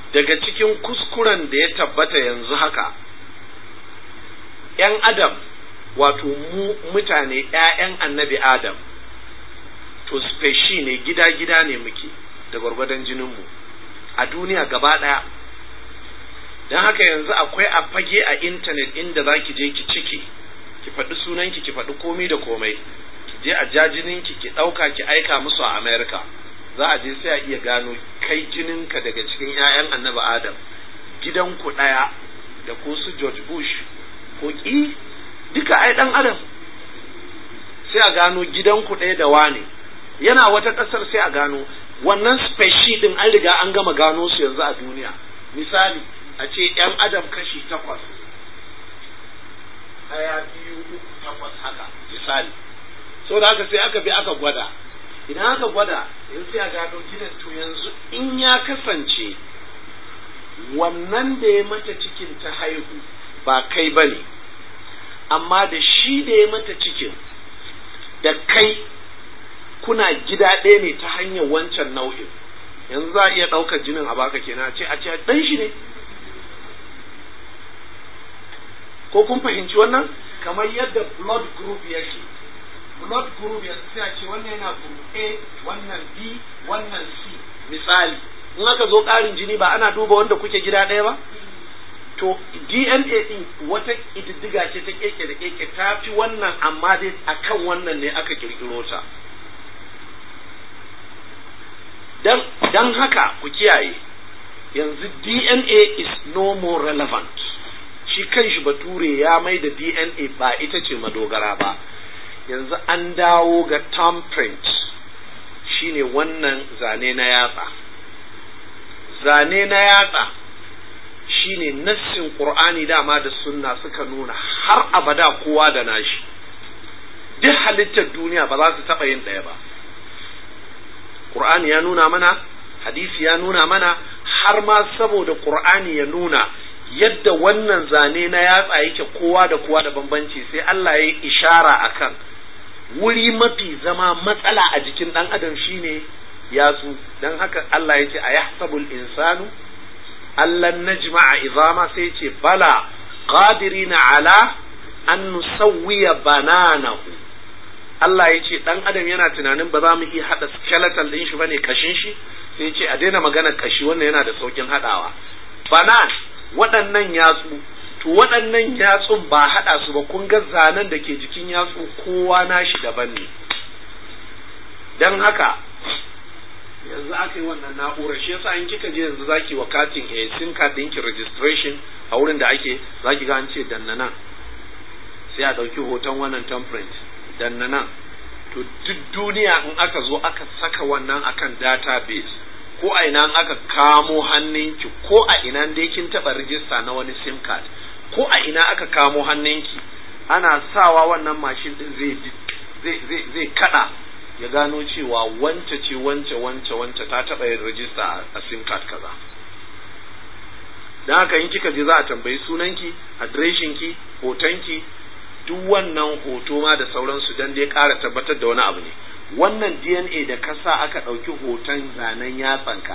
daga cikin kuskuren da ya tabbata yanzu haka ‘yan adam wato mu mutane ‘ya'yan annabi adam to speshi ne gida-gida ne muke da gwargwadon jininmu a duniya gaba ɗaya don haka yanzu akwai a fage a intanet inda za ki je ki ciki ki faɗi sunanki ki faɗi komai da komai ki je a ja jininki ki ɗauka ki aika musu a america za a je sai a iya gano kai jininka daga cikin 'ya'yan annabi adam gidanku ɗaya da ko su george bush ko ƙi duka ai ɗan adam sai a gano gidanku ɗaya da wane yana wata ƙasar sai a gano wannan speshi ɗin an riga an gama gano su yanzu a duniya misali a ce ‘yan adam kashi takwas ɗaya biyu uku takwas haka misali so da haka sai aka bi aka gwada idan aka gwada yanzu sai a gano gidan to yanzu in ya kasance wannan da ya mata cikin ta haihu ba kai ba ne amma da shi da ya mata cikin da kai kuna gida ɗaya ne ta hanyar wancan nau'in yanzu za a iya ɗaukar jinin a baka kenan a ce a ce ɗan shi ne ko kun fahimci wannan kamar yadda blood group yake blood group yanzu sai a ce wannan yana group A wannan B wannan C misali in aka zo ƙarin jini ba ana duba wanda kuke gida ɗaya ba to DNA din wata ƙididdiga ce ta keke da keke ta fi wannan amma dai akan wannan ne aka kirkiro ta dan dan haka ku kiyaye yanzu DNA is no more relevant shi kanshi bature ya mai da DNA ba ita ce madogara ba yanzu an dawo ga thumbprint shine wannan zane na yatsa zane na yatsa shine nassin qur'ani dama da sunna suka nuna har abada kowa da nashi duk halittar duniya ba za su taɓa yin ɗaya ba qur'ani ya nuna mana hadisi ya nuna mana har ma saboda qur'ani ya nuna yadda wannan zane na yatsa yake kowa da kowa da bambanci sai Allah ya yi ishara akan wuri mafi zama matsala a jikin ɗan adam shine yatsu don haka Allah ya ce a yahsabul insanu allan najma'a izama sai ce bala qadirina ala an nusawwiya bananahu Allah ya ce ɗan adam yana tunanin ba za mu iya haɗa skeletal ɗin shi bane kashin shi sai ce a daina magana kashi wannan yana da saukin haɗawa banan waɗannan yatsu to waɗannan yatsun ba haɗa su ba kun ga zanen da ke jikin yatsu kowa nashi daban ne don haka yanzu aka yi wannan na'urar shi yasa in kika je yanzu zaki wa katin a sim card ɗinki registration a wurin da ake zaki ga an ce danna nan sai a ɗauki hoton wannan temprint danna nan to duk duniya in aka zo aka saka wannan akan database ko a ina aka kamo hannunki ko a ina dai kin taɓa rijista na wani sim card ko a ina aka kamo hannunki ana sawa wannan mashin din zai zai zai zai kada ya gano cewa wance ce wance wance wance ta taɓa yin rijista a sim card kaza don haka in kika je za a tambayi sunanki adireshinki hotonki duk wannan hoto ma da sauransu don dai ƙara tabbatar da wani abu ne wannan dna da ka sa aka ɗauki hoton zanen yatsanka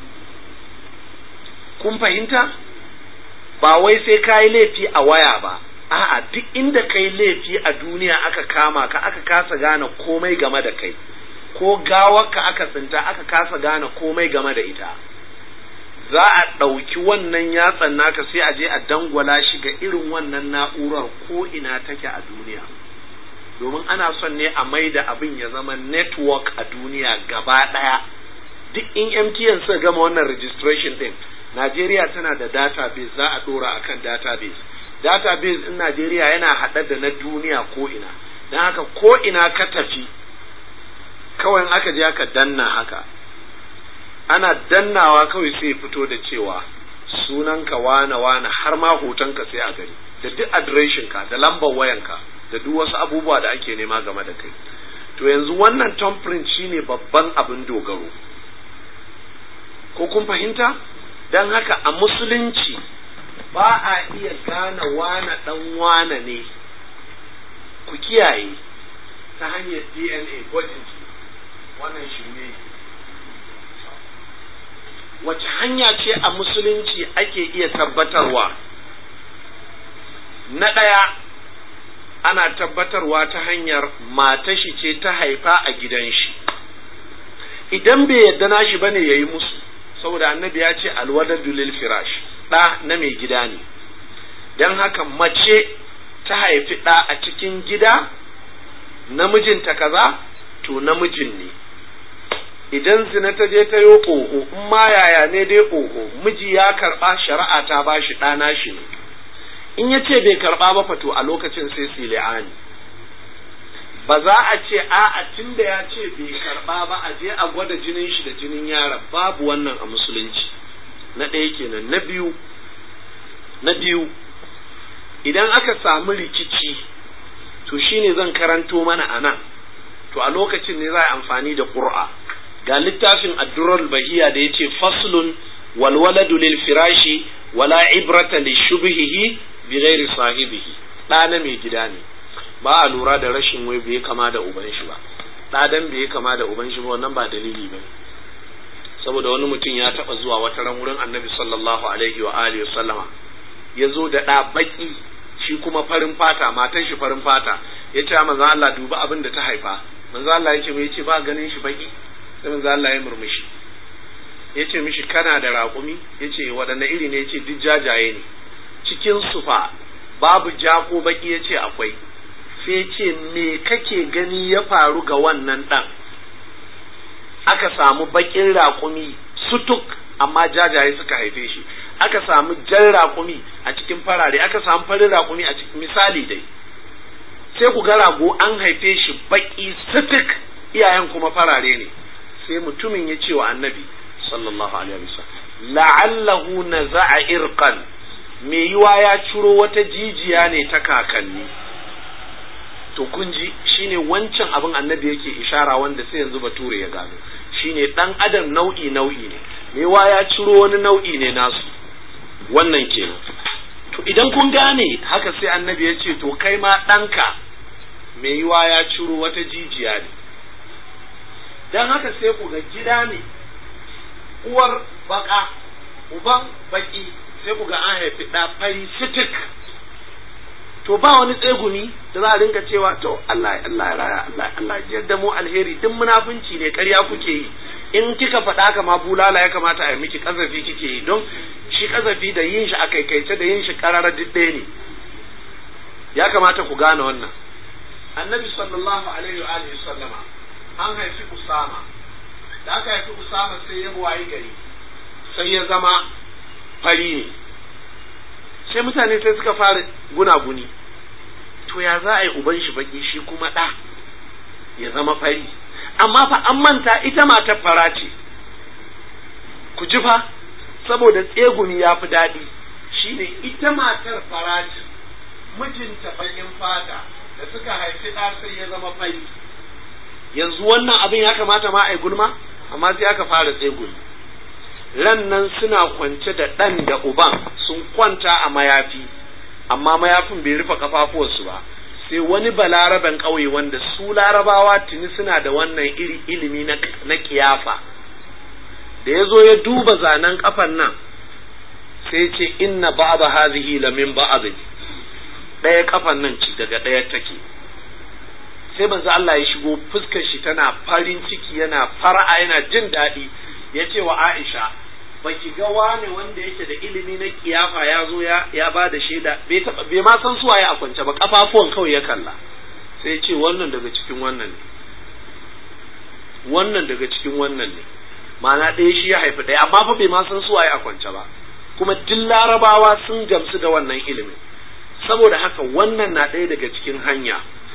kun fahimta ba wai sai ka yi laifi a waya ba a'a duk inda kai laifi a duniya aka kama ka aka kasa gane komai game da kai ko gawarka aka tsinta aka kasa gane komai game da ita za a ɗauki wannan yatsan naka sai a je a dangwala shi ga irin wannan na'urar ko ina take a duniya domin ana son ne a mai da abin ya zama network a duniya gaba ɗaya duk in MTN suka gama wannan registration ɗin Najeriya tana da database za a ɗora akan database database in Najeriya yana haɗe da na duniya ko ina don haka ko ina ka tafi kawai aka je aka danna haka ana dannawa kawai sai fito da cewa sunanka wane wane har ma hotonka sai a gani da duk adireshinka da lambar wayanka da duk wasu abubuwa da ake nema game da kai to yanzu wannan thumbprint shine babban abin dogaro ko kun fahimta don haka a musulunci ba a iya gane wane dan wane ne ku kiyaye ta hanyar dna gwajin wannan shi ne wace hanya ce a musulunci ake iya tabbatarwa na ɗaya ana tabbatarwa ta hanyar matashi ce ta haifa a gidan shi idan bai yadda nashi bane yayi musu saboda annabi ya ce alwadadu lil firash ɗa na mai gida ne don haka mace ta haifi ɗa a cikin gida namijinta kaza to namijin ne idan zina ta je ta yi oho in ma yaya ne dai oho miji ya karɓa shari'a ta ba shi ɗana shi ne in ya ce bai karɓa ba fato a lokacin sai su li'ani ba za a ce a'a tun da ya ce bai karɓa ba a je a gwada jinin shi da jinin yaron babu wannan a musulunci na ɗaya kenan na biyu na biyu idan aka samu rikici to shine zan karanto mana a nan to a lokacin ne za a amfani da ƙur'a ga littafin addurar bahiya da ya ce faslun walwaladu lil firashi wala ibrata li shubhihi bi ghairi sahibihi ɗa na mai gida ne ba a lura da rashin wai bai kama da uban shi ba ɗa dan bai kama da uban shi ba wannan ba dalili ba saboda wani mutum ya taɓa zuwa wata ran wurin annabi sallallahu alaihi wa alihi sallama ya zo da ɗa baƙi shi kuma farin fata matan shi farin fata ya ce manzo Allah duba abin da ta haifa manzo Allah ya ce mai ce ba ganin shi baƙi sai manzo Allah ya murmushi ya ce mishi kana da raƙumi ya ce waɗanne iri ne ya ce duk jajaye ne cikin sufa babu ja ko baƙi ya ce akwai sai ya ce me kake gani ya faru ga wannan ɗan aka samu baƙin raƙumi sutuk amma jajaye suka haife shi aka samu jan raƙumi a cikin farare aka samu farin raƙumi a cikin misali dai sai ku ga rago an haife shi baƙi sutuk iyayen kuma farare ne sai mutumin ya ce wa annabi sallallahu alaihi wasallam la'allahu naza'a irqan me yiwa ya ciro wata jijiya ne ta kakanni to kun ji shine wancan abin annabi yake ishara wanda sai yanzu bature ya gano shine dan adam nau'i nau'i ne me yiwa ya ciro wani nau'i ne nasu wannan kenan to idan kun gane haka sai annabi ya ce to kai ma ɗanka me yiwa ya ciro wata jijiya ne don haka sai ku ga gida ne uwar baka uban baki sai ku ga an haifi ɗa fari sitik to ba wani tsegumi da za a rinka cewa to Allah Allah ya raya Allah Allah ya da mu alheri duk munafunci ne ƙarya kuke yi in kika faɗa haka ma bulala ya kamata a yi miki kazafi kike yi don shi kazafi da yin shi a kaikaice da yin shi ƙararar duk ɗaya ne ya kamata ku gane wannan annabi sallallahu alaihi wa alihi sallama an haifi usama da aka haifi usama sai ya buwayi gari sai ya zama fari ne sai mutane sai suka fara gunaguni to ya za a yi uban shi baki shi kuma ɗa ya zama fari amma fa an manta ita matar fara ce ku ji fa saboda tsegumi ya fi daɗi shine ita matar fara ce mijinta bakin fata da suka haifi ɗa sai ya zama fari yanzu wannan abin ya kamata ma a yi gulma amma sai aka fara tsegumi ran nan suna kwance da ɗan da uban sun kwanta a mayafi amma mayafin bai rufe kafafuwarsu ba sai wani balaraben ƙauye wanda su larabawa tuni suna da wannan iri ilimi na kiyafa da ya zo ya duba zanen kafan nan sai ce inna ba'da hazihi la min ba'd ɗaya kafan nan ci daga ɗaya take sai manzo Allah ya shigo fuskar shi tana farin ciki yana fara'a yana jin daɗi ya ce wa Aisha baki ga wane wanda yake da ilimi na kiyafa ya zo ya ya ba da shaida bai taba bai ma san suwaye a kwance ba kafafuwan kawai ya kalla sai ce wannan daga cikin wannan ne wannan daga cikin wannan ne ma'ana ɗaya shi ya haifi ɗaya amma fa bai ma san suwaye a kwance ba kuma duk larabawa sun gamsu da wannan ilimin saboda haka wannan na ɗaya daga cikin hanya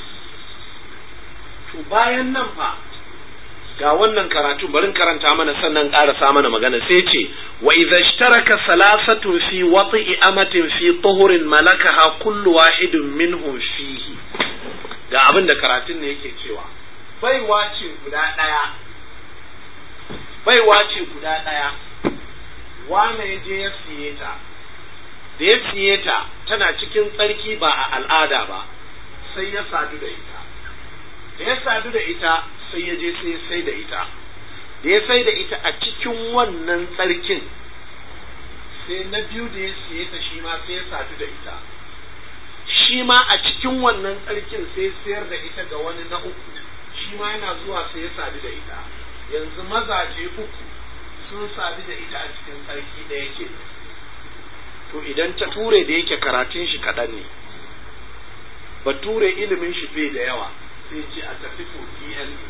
to bayan nan fa ga wannan karatu barin karanta mana sannan ƙarasa mana magana sai ce wa idza ishtaraka salasatu fi wat'i amatin fi tuhurin malakaha kullu wahidin minhum fihi ga abin da karatun ne yake cewa baiwa ce guda ɗaya baiwa ce guda ɗaya wane ya je ya siye ta da ya siye ta tana cikin tsarki ba a al'ada ba sai ya sadu da ita da ya sadu da ita sai ya je sai sai da ita da ya sai da ita a cikin wannan tsarkin sai na biyu da ya siye ta shi ma sai ya sadu da ita shi ma a cikin wannan tsarkin sai sayar da ita ga wani na uku shi ma yana zuwa sai ya sadu da ita yanzu mazaje uku sun sadu da ita a cikin tsarki da yake to idan ta ture da yake karatun shi kaɗan ne bature ilimin shi bai da yawa sai ce a tafi to DNA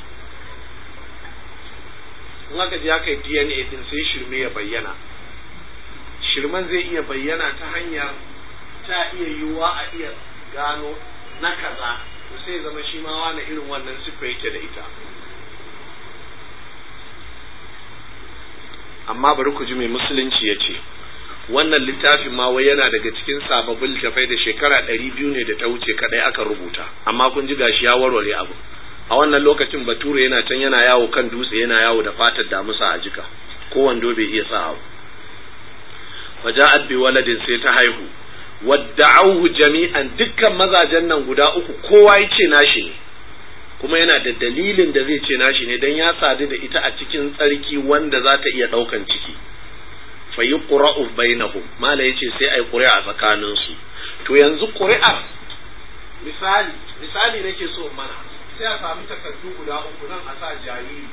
in aka je aka yi DNA din sai shirme ya bayyana shirman zai iya bayyana ta hanyar ta iya yiwuwa a iya gano na kaza to sai zama shi ma wani irin wannan siffa yake da ita amma bari ku ji mai musulunci ya ce wannan littafin ma wai yana daga cikin sababbin littafai da shekara ɗari biyu ne da ta wuce kadai aka rubuta amma kun ji gashi ya warware abu a wannan lokacin bature yana can yana yawo kan dutse yana yawo da fatar damusa a jika ko wando bai iya sa abu faja'at bi waladin sai ta haihu wadda'auhu jami'an dukkan mazajen nan guda uku kowa yace nashi ne kuma yana da dalilin da zai ce nashi ne dan ya sadu da ita a cikin tsarki wanda za ta iya daukan ciki fa yuqra'u bainahum mala yace sai ai ƙuri'a tsakanin su to yanzu ƙuri'ar misali misali nake so mana sai a sami takardu guda uku nan a sa jariri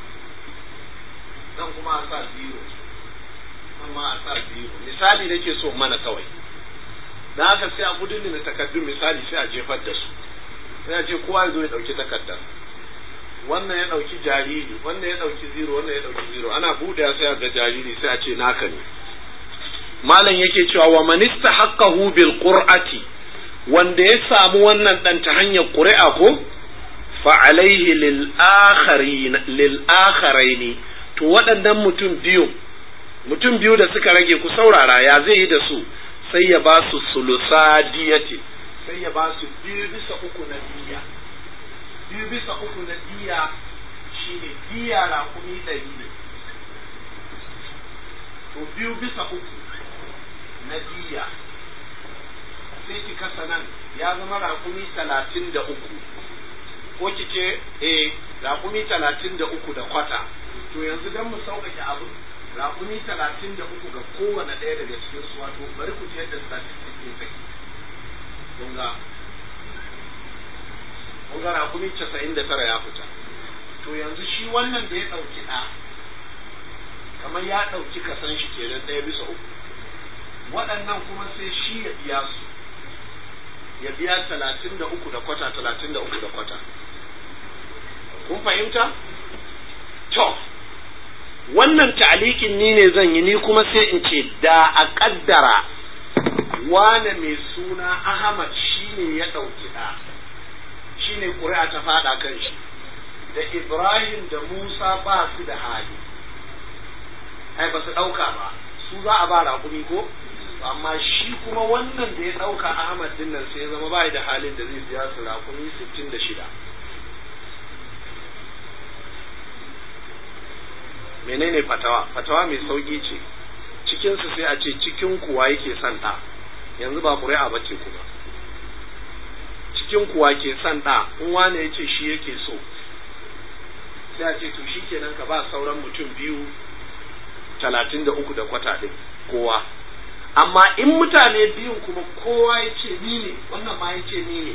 nan kuma a sa zero amma a sa zero misali nake so mana kawai da haka sai a gudun da takardun misali sai a jefar da su sai a ce kowa ya zo ya dauki takardar wannan ya dauki jariri wannan ya dauki zero wannan ya dauki zero ana buɗe sai a ga jariri sai a ce naka ne malam yake cewa wa man istahaqqahu bil qur'ati wanda ya samu wannan dan ta hanyar ƙuri'a ko fa alaihi lil akharin lil akharaini to waɗannan mutum biyu mutum biyu da suka rage ku saurara ya zai yi da su sai ya ba su sulusa diyati sai ya ba su biyu bisa uku na diya biyu bisa uku na diya shine diya raƙumi ɗari ne to biyu bisa uku na diya sai ki kasa nan ya zama raƙumi talatin da uku ko ki ce eh raƙumi talatin da uku da kwata to yanzu don mu sauƙaƙe abu raƙumi talatin da uku ga kowane ɗaya daga cikin su wato bari ku ji yadda statistic ne take kun ga kun ga raƙumi casa'in da tara ya fita to yanzu shi wannan da ya ɗauki ɗa kamar ya ɗauki kasan shi kenan ɗaya bisa uku waɗannan kuma sai shi ya biya su ya biya talatin da uku da kwata talatin da uku da kwata kun fahimta to wannan ta'alikin ni ne zan yi ni kuma sai in ce da a kaddara wane mai suna Ahmad shine ya ɗauki ɗa shine ƙuri'a ta faɗa kan shi da Ibrahim da Musa ba su da hali ai ba su ɗauka ba su za a ba raƙumi ko amma shi kuma wannan da ya ɗauka Ahmad din nan sai ya zama ba da halin da zai biya su raƙumi sittin da shida menene fatawa fatawa mai sauki ce cikinsu sai a ce cikin kuwa yake son ɗa yanzu ba ƙuri'a ba ce kuma cikin kuwa ke son ɗa in wane ya ce shi yake so sai a ce to shi kenan ka ba sauran mutum biyu talatin da uku da kwata ɗin kowa amma in mutane biyun kuma kowa ya ce ni ne wannan ma ya ce ni ne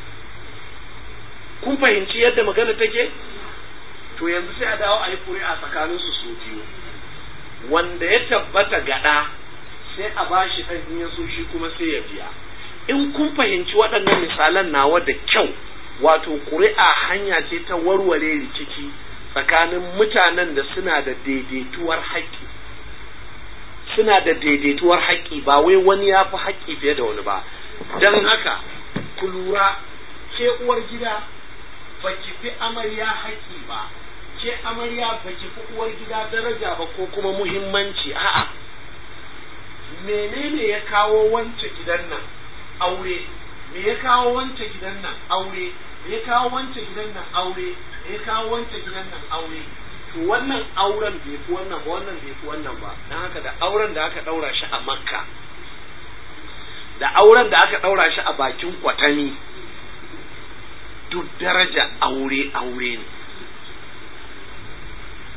kun fahimci yadda magana take to yanzu sai a dawo a yi ƙuri'a tsakanin su su biyu wanda ya tabbata gaɗa sai a ba shi ɗan in ya so shi kuma sai ya biya in kun fahimci waɗannan misalan nawa da kyau wato ƙuri'a hanya ce ta warware rikici tsakanin mutanen da suna da daidaituwar haƙƙi suna da daidaituwar haƙƙi ba wai wani ya fi haƙƙi fiye da wani ba don haka ku lura ke uwar gida ba ki fi amarya haƙƙi ba ke amarya ba ki fi uwar gida daraja ba ko kuma muhimmanci a'a menene ya kawo wance gidan nan aure me ya kawo wance gidan nan aure me ya kawo wance gidan nan aure me ya kawo wance gidan nan aure to wannan auren bai fi wannan ba wannan bai fi wannan ba dan haka da auren da aka daura shi a makka da auren da aka daura shi a bakin kwatani duk daraja aure aure ne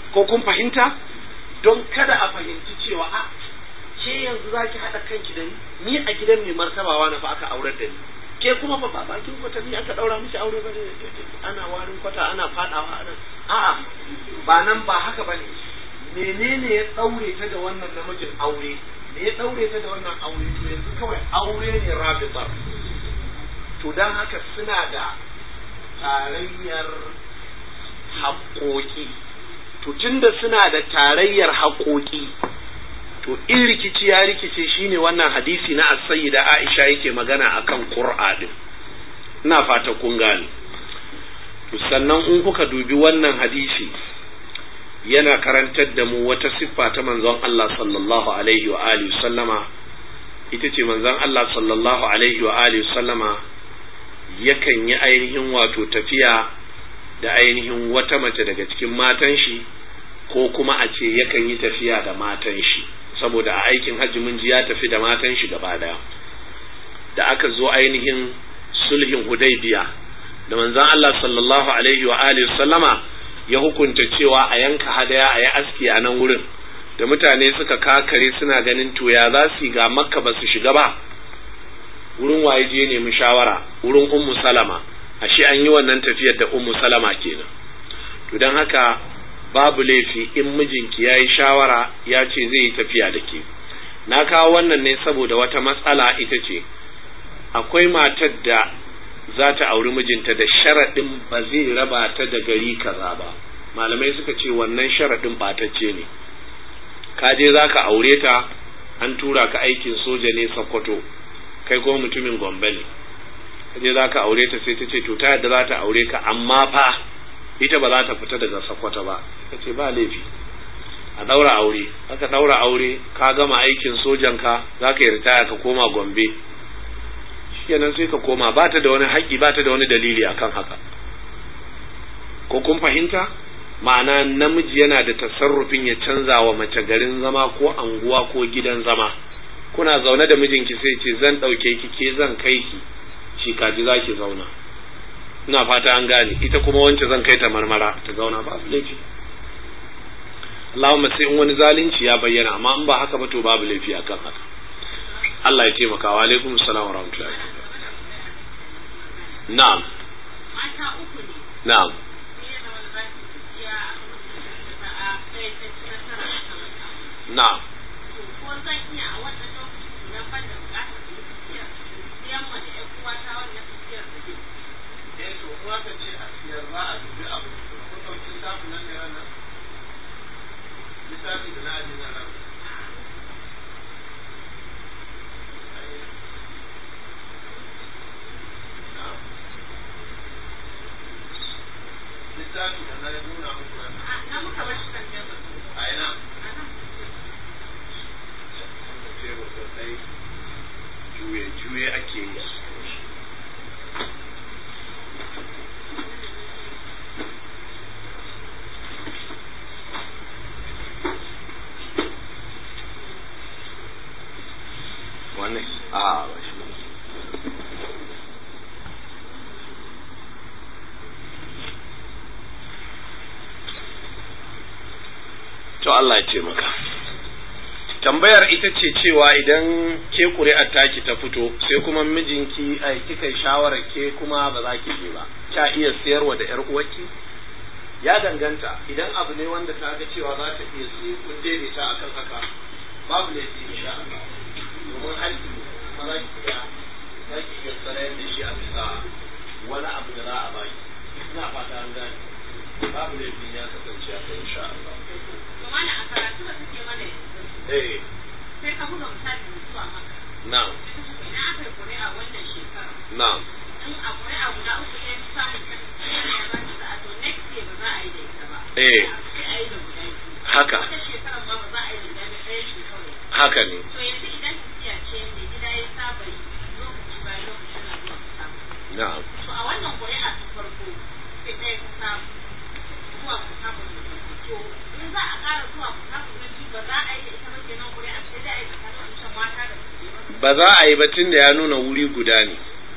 ko kun fahimta don kada a fahimci cewa a ke yanzu za ki haɗa kanki da ni ni a gidan mai martabawa na fa aka aurar da ni ke kuma fa ba bakin kwata ni aka ɗaura miki aure ba ana warin kwata ana faɗawa ana a'a ba nan ba haka ba ne menene ya ɗaure ta da wannan namijin aure me ya ɗaure ta da wannan aure to yanzu kawai aure ne rabitar to don haka suna da tarayyar haƙoƙi to tunda suna da tarayyar haƙoƙi to in rikici ya rikice shine wannan hadisi na as-sayyida Aisha yake magana akan Qur'a din ina fata kun gane to sannan in kuka dubi wannan hadisi yana karantar da mu wata siffa ta manzon Allah sallallahu alaihi wa alihi sallama ita ce manzon Allah sallallahu alaihi wa alihi sallama yakan yi ainihin wato tafiya da ainihin wata mace daga cikin matan shi ko kuma a ce yakan yi tafiya da matan shi saboda a aikin hajji mun ji ya tafi da matan shi gaba daya da aka zo ainihin sulhin hudaybiya da manzon Allah sallallahu alaihi wa alihi sallama ya hukunta cewa a yanka hadaya a yi aski a nan wurin da mutane suka kakare suna ganin to ya za su ga makka ba su shiga ba wurin waye je nemi shawara wurin ummu salama ashe an yi wannan tafiyar da ummu salama kenan to don haka babu laifi in mijinki ya yi shawara ya ce zai yi tafiya da ke na kawo wannan ne saboda wata matsala ita ce akwai matar da za ta auri mijinta da sharaɗin ba zai raba ta da gari kaza ba malamai suka ce wannan sharaɗin ɓatacce ne ka je za ka aure ta an tura ka aikin soja ne sokoto kai ko mutumin gombe ne ka je za ka aure ta sai ta ce to ta yadda za ta aure ka amma fa ita ba za ta fita daga sokoto ba ka ce ba laifi a ɗaura aure aka ɗaura aure ka gama aikin sojanka za ka yi ritaya ka koma gombe kenan sai ka koma ba ta da wani haƙƙi ba ta da wani dalili akan haka ko kun fahimta ma'ana namiji yana da tasarrufin ya canza wa mace garin zama ko anguwa ko gidan zama kuna zaune da mijinki sai ce zan ɗauke ki ke zan kai ki shi kaji za ki zauna ina fata an gane ita kuma wance zan kai ta marmara ta zauna babu laifi Allahumma sai in wani zalunci ya bayyana amma in ba haka ba to babu laifi akan haka Allah ya taimaka wa alaikum salam wa rahmatullahi na'am na'am na'am Lissafi da na ajin nan littafi da na nuna muku nan. Na muka bar shi kan tebur. A ina? Tebur sosai juye-juye ake yi. Wani? A, ba shi to Allah ya ce maka tambayar ita ce cewa idan ke ƙuri'ar taki ta fito sai kuma mijinki ai kika shawarar ke kuma ba za ki je ba kya iya sayarwa da yar uwarki ya danganta idan abu ne wanda ta ga cewa za ta iya siye kun daidaita akan haka babu ne su insha Allah domin haƙƙi kuma za ki iya za ki iya sarayar da shi a bisa wani abu da za a baki ina fata an gane babu ne ya kasance a kai insha Allah mana a karatu da suke mana yanzu eh sai ka buga misali da zuwa maka na'am idan aka yi ƙuri'a wannan shekara na'am in a ƙuri'a guda uku ne samun kan ya ba ta sa'a to next year ba za a yi da ita ba Eh. sai a yi da guda biyu haka wata shekarar ma ba za a yi da guda biyu ɗaya ce kawai haka ne to yanzu idan tafiya ce mai gida ya saba yi lokaci bayan lokaci na zuwa ka samu na'am to a wannan ƙuri'a ta farko sai ɗaya ka samu zuwa ka samu da farko to in za a ƙara zuwa ka samu na biyu ba za a yi da ita ba kenan ƙuri'a sai dai a yi tsakanin wancan mata da su ba za a yi ba tun da ya nuna wuri guda ne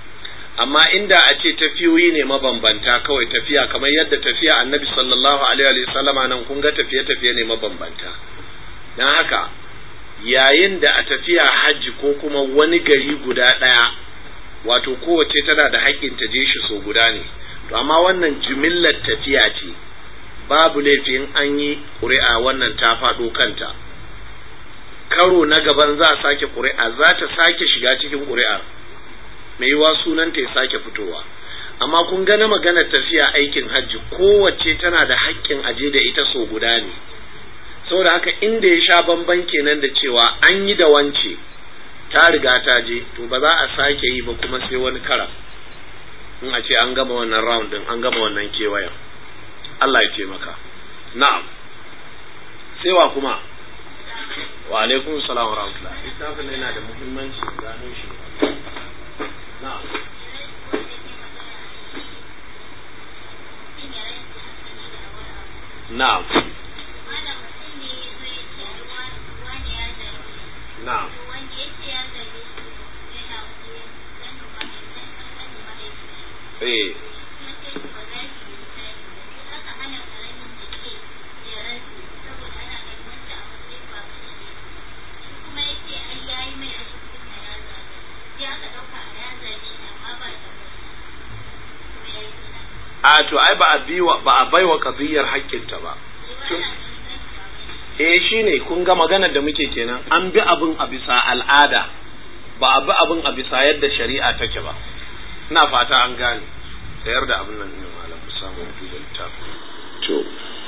amma inda a ce tafiyoyi ne mabambanta kawai tafiya kamar yadda tafiya annabi sallallahu alaihi wasallama nan kun ga tafiye-tafiye ne mabambanta don haka yayin da a tafiya hajji ko kuma wani gari guda ɗaya wato kowace tana da haƙƙin ta je shi so guda ne to amma wannan jimillar tafiya ce babu laifin an yi ƙuri'a wannan ta faɗo kanta karo na gaban za a sake ƙuri'a za ta sake shiga cikin ƙuri'ar mai yiwa sunanta ya sake fitowa amma kun gana maganar tafiya aikin hajji kowace tana da haƙƙin aje da ita so guda ne saboda haka inda ya sha bamban kenan da cewa an yi da wance ta riga ta je to ba za a sake yi ba kuma sai wani kara in a ce an gama wannan round din an gama wannan kewayen Allah ya taimaka na'am sai wa kuma wa alaikum salam wa rahmatullah littafin yana da muhimmanci gano shi na'am na'am na'am eh a to ai ba a biwa ba a baiwa qadiyar haƙƙinta ba eh shine kun ga maganar da muke kenan an bi abin a bisa al'ada ba a bi abin a bisa yadda shari'a take ba ina fata an gane sayar da abin nan ne malam samu duba littafin to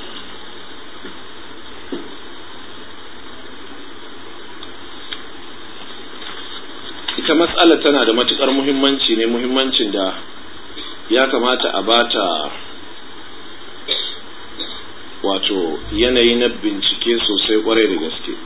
ita matsala tana da matukar muhimmanci ne muhimmancin da ya kamata a bata wato yanayi na bincike sosai kwarai da gaske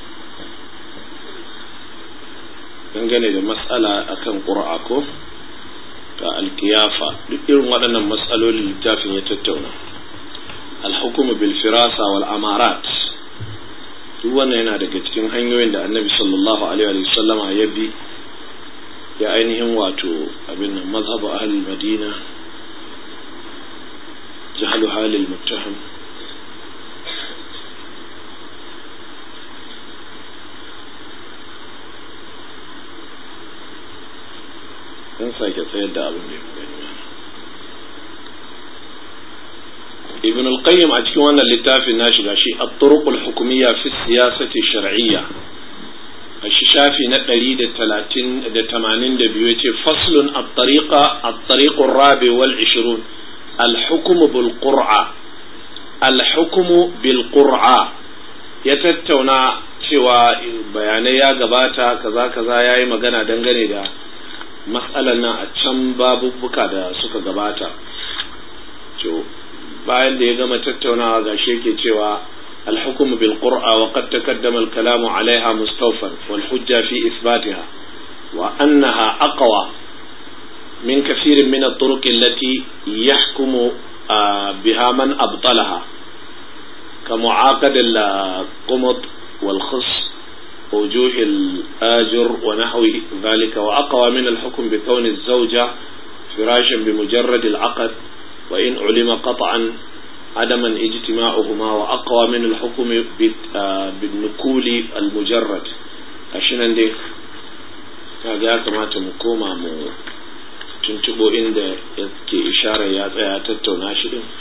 dangane da matsala akan ƙura'a ko ga alkiyafa duk irin waɗannan matsalolin littafin ya tattauna alhukumu bil firasa wal amarat duk wannan yana daga cikin hanyoyin da annabi sallallahu alaihi wa sallama ya bi ya ainihin wato abin nan mazhabu ahlul madina jahalu halil muttaham dan sake tsayar da abin da ya gani ibn al-qayyim a cikin wannan littafin na shiga shi at-turuq al-hukumiyya fi siyasati shar'iyya a shi shafi na ɗari da talatin da tamanin da biyu yace faslun at-tariqa at-tariq ar-rabi wal 20 al-hukm bil qur'a al-hukm bil qur'a ya tattauna cewa bayanai ya gabata kaza kaza yayi magana dangane da matsalar nan a can babubbuka da suka gabata to bayan da ya gama tattaunawa ga shi yake cewa الحكم بالقرآن وقد تقدم الكلام عليها مستوفا والحجة في إثباتها وأنها أقوى من كثير من الطرق التي يحكم بها من أبطلها كمعاقد القمط والخص وجوه الآجر ونحو ذلك وأقوى من الحكم بكون الزوجة فراشا بمجرد العقد وإن علم قطعا عدما اجتماعهما وأقوى من الحكم بالنكول المجرد عشان دي kaga ya kamata mu koma mu tuntubo inda yake isharar ya tsaya tattauna shi din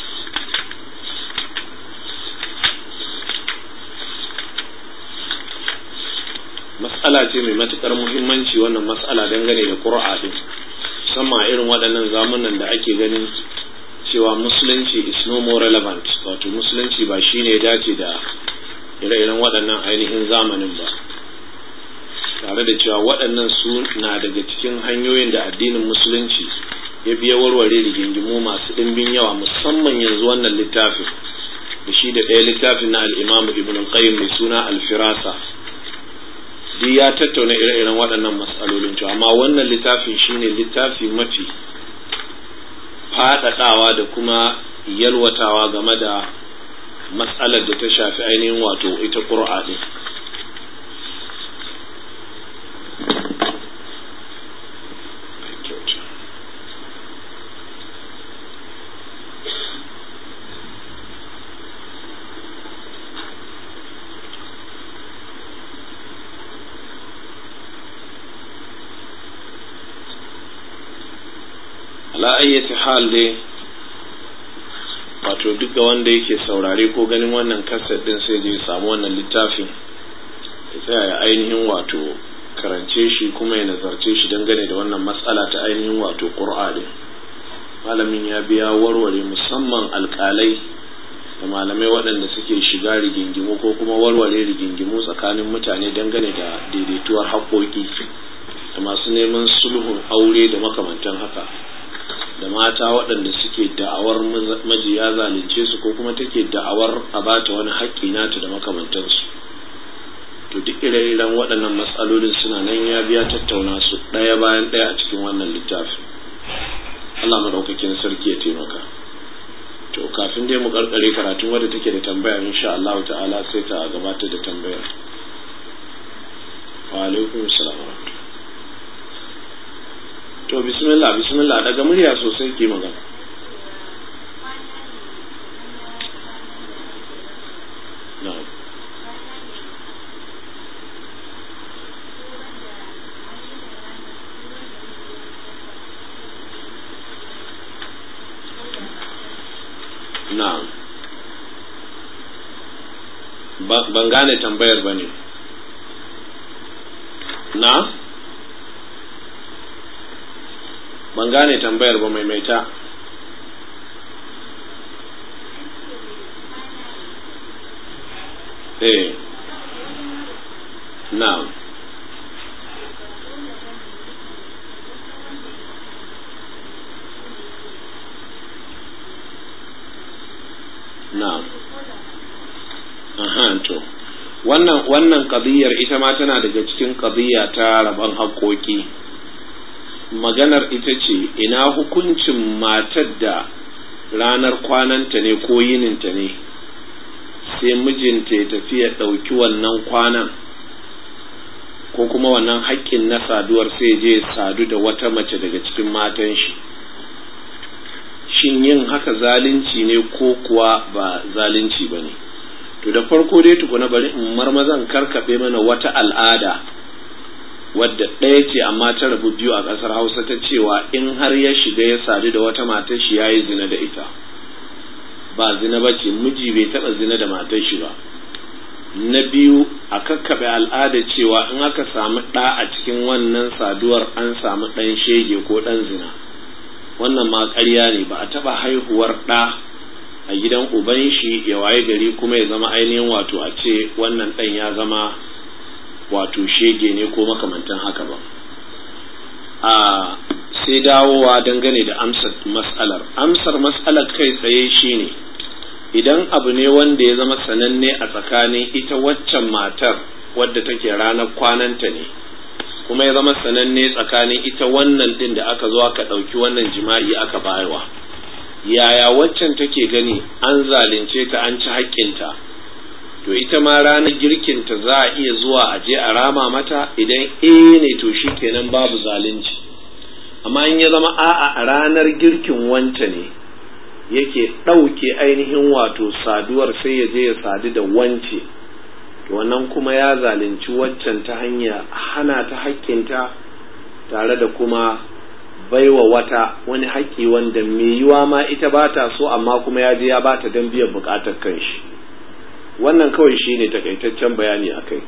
matsala ce mai matukar muhimmanci wannan matsala dangane da ƙura'a din musamman irin waɗannan zamunan da ake ganin cewa musulunci is no more relevant wato musulunci ba shi ne dace da ire-iren waɗannan ainihin zamanin ba tare da cewa waɗannan su na daga cikin hanyoyin da addinin musulunci ya biya warware rigingimu masu ɗimbin yawa musamman yanzu wannan littafin da shi da ɗaya littafin na al'imamu ibn al-qayyim mai suna al-firasa duk ya tattauna ire-iren waɗannan matsalolin cewa amma wannan littafin shine littafi mafi faɗaɗawa da kuma yalwatawa game da matsalar da ta shafi ainihin wato ita ƙura ɗin ala ayyati hal dai wato duk da wanda yake saurare ko ganin wannan kaset din sai je samu wannan littafin ya tsaya ya ainihin wato karance shi kuma ya nazarce shi dangane da wannan matsala ta ainihin wato ƙur'a din malamin ya biya warware musamman alƙalai da malamai waɗanda suke shiga rigingimu ko kuma warware rigingimu tsakanin mutane dangane da daidaituwar haƙoƙi da masu neman sulhun aure da makamantan haka da mata waɗanda suke da'awar majiya zalunce su ko kuma take da'awar a bata wani haƙƙi nata da makamantansu to duk ire-iren waɗannan matsalolin suna nan ya biya tattauna su ɗaya bayan ɗaya a cikin wannan littafi Allah maɗaukakin sarki ya taimaka to kafin dai mu karkare karatun wadda take da tambaya insha Allah ta'ala sai ta gabatar da tambayar wa alaikum salam to bismillah bismillah daga murya sosai ke magana na'am na'am ban gane tambayar ba ne na ban gane tambayar ba maimaita eh na'am na'am aha to wannan wannan qadiyar ita ma tana daga cikin qadiya ta rabon haƙoƙi maganar ita ce ina hukuncin matar da ranar kwananta ne ko yininta ne sai mijinta ya tafi ya ɗauki wannan kwanan ko kuma wannan haƙƙin na saduwar sai je sadu da wata mace daga cikin matan shi shin yin haka zalunci ne ko kuwa ba zalunci ba ne to da farko dai tukuna bari in marmazan karkaɓe mana wata al'ada wadda ɗaya ce amma ta rabu biyu a ƙasar hausa ta cewa in har ya shiga ya sadu da wata matar shi ya yi zina da ita ba zina ba ce miji bai taɓa zina da matar shi ba na biyu a kakkaɓe al'ada cewa in aka samu ɗa a cikin wannan saduwar an samu ɗan shege ko ɗan zina wannan ma ƙarya ne ba a taɓa haihuwar ɗa a gidan uban shi ya waye gari kuma ya zama ainihin wato a ce wannan ɗan ya zama wato shege ne ko makamantan haka ba a sai dawowa dangane da amsar mas'alar amsar mas'alar kai tsaye shine idan abu ne wanda ya zama sananne a tsakanin ita waccan matar wadda take ranar kwananta ne kuma ya zama sananne tsakanin ita wannan din da aka zo aka ɗauki wannan jima'i aka bayarwa yaya waccan take gani an zalunce ta an ci haƙƙinta to ita ma ranar girkinta za a iya zuwa a je a rama mata idan eh ne to shi kenan babu zalunci amma in ya zama a'a a ranar girkin wanta ne yake ɗauke ainihin wato saduwar sai ya je ya sadu da wance to wannan kuma ya zalunci waccan ta hanya hana ta haƙƙinta tare da kuma baiwa wata wani haƙƙi wanda mai yiwa ma ita ba ta so amma kuma ya je ya ba ta don biyan buƙatar kanshi wannan kawai shi ne takaitaccen bayani a kai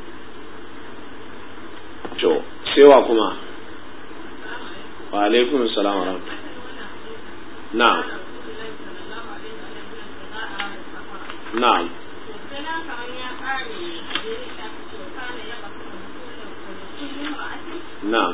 to sewa kuma wa alaikun salam wa na'am na'am na'am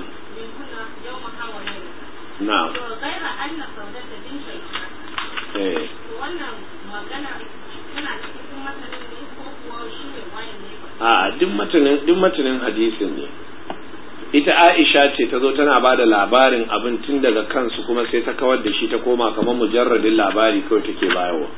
na'am غير أن سودة بنت الحق eh wannan magana tana cikin matsalin ne ko kuwa shi ne wayan ne a duk matanin duk matanin hadisin ne ita Aisha ce ta zo tana ba da labarin abin tun daga kansu kuma sai ta kawar da shi ta koma kamar mujarradin labari kawai take bayarwa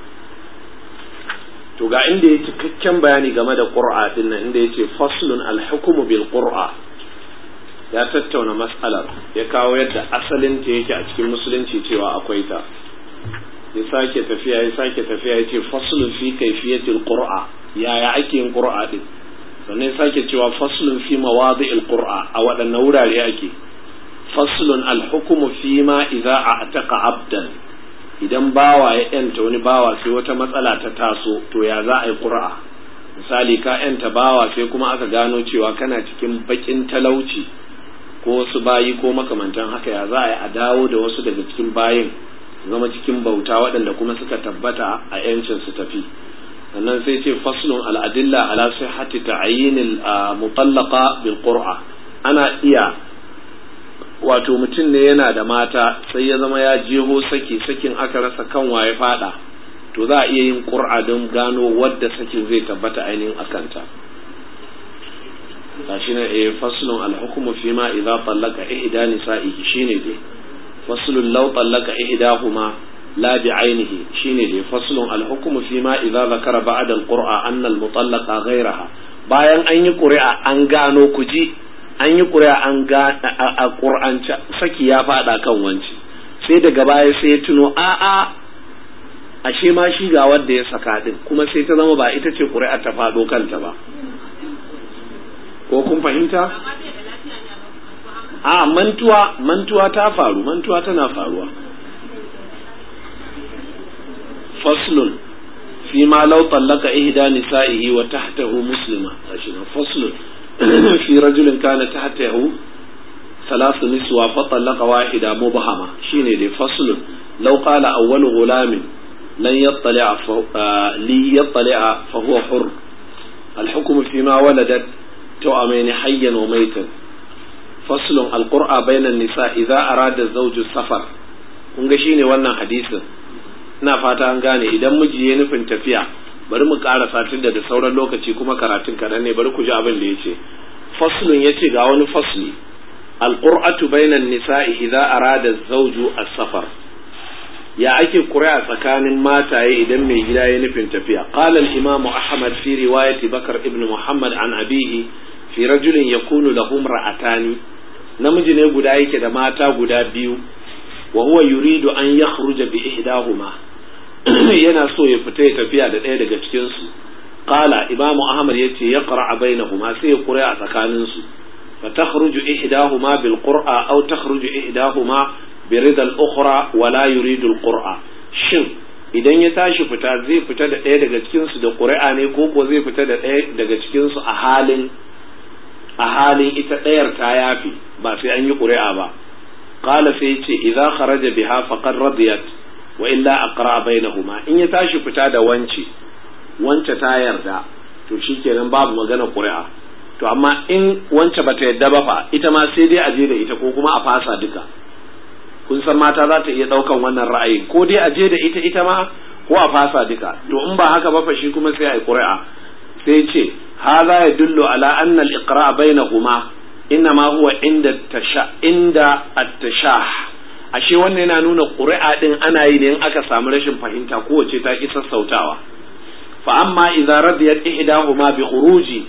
to ga inda ya cikakken bayani game da qur'a din nan inda yace faslun al-hukmu bil qur'a ya tattauna mas'alar ya kawo yadda asalin ta yake a cikin musulunci cewa akwai ta ya sake tafiya ya sake tafiya ya ce faslun fi kaifiyatil qur'a yaya ake yin qur'a din sannan ya sake cewa faslun fi mawadi'il qur'a a waɗanne wurare ake faslun alhukumu fi ma idza a'taqa abdan idan bawa ya yanta wani bawa sai wata matsala ta taso to ya za a yi qur'a misali ka yanta bawa sai kuma aka gano cewa kana cikin bakin talauci ko wasu bayi ko makamantan haka ya za a yi a dawo da wasu daga cikin bayin zama cikin bauta waɗanda kuma suka tabbata a yancin su tafi sannan sai ce faslun al'adilla ala sihhati ta'yinil mutallaqa bil qur'a ana iya wato mutum ne yana da mata sai ya zama ya jeho saki sakin aka rasa kan waye fada to za a iya yin qur'a don gano wadda sakin zai tabbata ainihin akanta gashi ne eh faslun al-hukmu fi ma idza tallaqa ihda nisa'ihi shine dai faslun law tallaqa ihdahuma la bi'ainihi shine dai faslun al-hukmu fi ma idza zakara ba'da al-qur'a anna al-mutallaqa ghayraha bayan an yi ƙuri'a an gano kuji an yi ƙuri'a an ga a ƙur'ance saki ya faɗa kan wanci sai daga baya sai ya tuno a'a ashe ma shi ga wanda ya saka din kuma sai ta zama ba ita ce ƙuri'a ta faɗo kanta ba ko kun fahimta a mantuwa mantuwa ta faru mantuwa tana faruwa faslun fi ma law tallaka ihda nisa'ihi wa tahtahu muslima faslun في رجل كان تحته ثلاث نسوة فطلق واحدة مبهمة شيني دي فصل لو قال أول غلام لن يطلع لي يطلع فهو حر الحكم فيما ولدت توأمين حيا وميتا فصل القرآن بين النساء إذا أراد الزوج السفر kun ga shine wannan hadisin ina fata an gane idan miji ya nufin tafiya bari mu ƙara satin da da sauran lokaci kuma karatun kaɗan ne bari ku ji abin da ya ce faslun ya ce ga wani fasli alƙur'atu bainan nisa'i idza arada zawju as-safar ya ake ƙuri'a tsakanin mataye idan mai gida ya nufin tafiya qala al-imam ahmad fi riwayati bakar ibn muhammad an abihi fi rajulin yakunu lahum ra'atani namiji ne guda yake da mata guda biyu wa huwa yuridu an yakhruja bi ihdahuma yana so ya fita ya tafiya da ɗaya daga cikinsu qala imamu ahmad yace ya qara'a bainahuma sai ya qura a tsakanin su fa takhruju ihdahuma bil qur'a aw takhruju ihdahuma bi rida al ukhra wa la yuridu al qur'a shin idan ya tashi fita zai fita da ɗaya daga cikin su da qur'a ne ko ko zai fita da ɗaya daga cikin su a halin a halin ita ɗayar ta yafi ba sai an yi qur'a ba qala sai yace idza kharaja biha faqad radiyat wa illa aqra bainahuma in ya tashi fita da wance wance ta yarda to shikenan babu magana ƙuri'a to amma in wance bata yarda ba fa ita ma sai dai a je da ita ko kuma a fasa duka kun san mata za ta iya ɗaukan wannan ra'ayi ko dai a je da ita ita ma ko a fasa duka to in ba haka ba fa shi kuma sai a yi ƙuri'a sai ce hadha yadullu ala anna al-iqra bainahuma innama huwa inda tasha inda at-tashah ashe wannan yana nuna ƙuri'a ɗin ana yi ne in aka samu rashin fahimta kowace ta ƙi sassautawa fa amma idza radiyat ihdahuma bi khuruji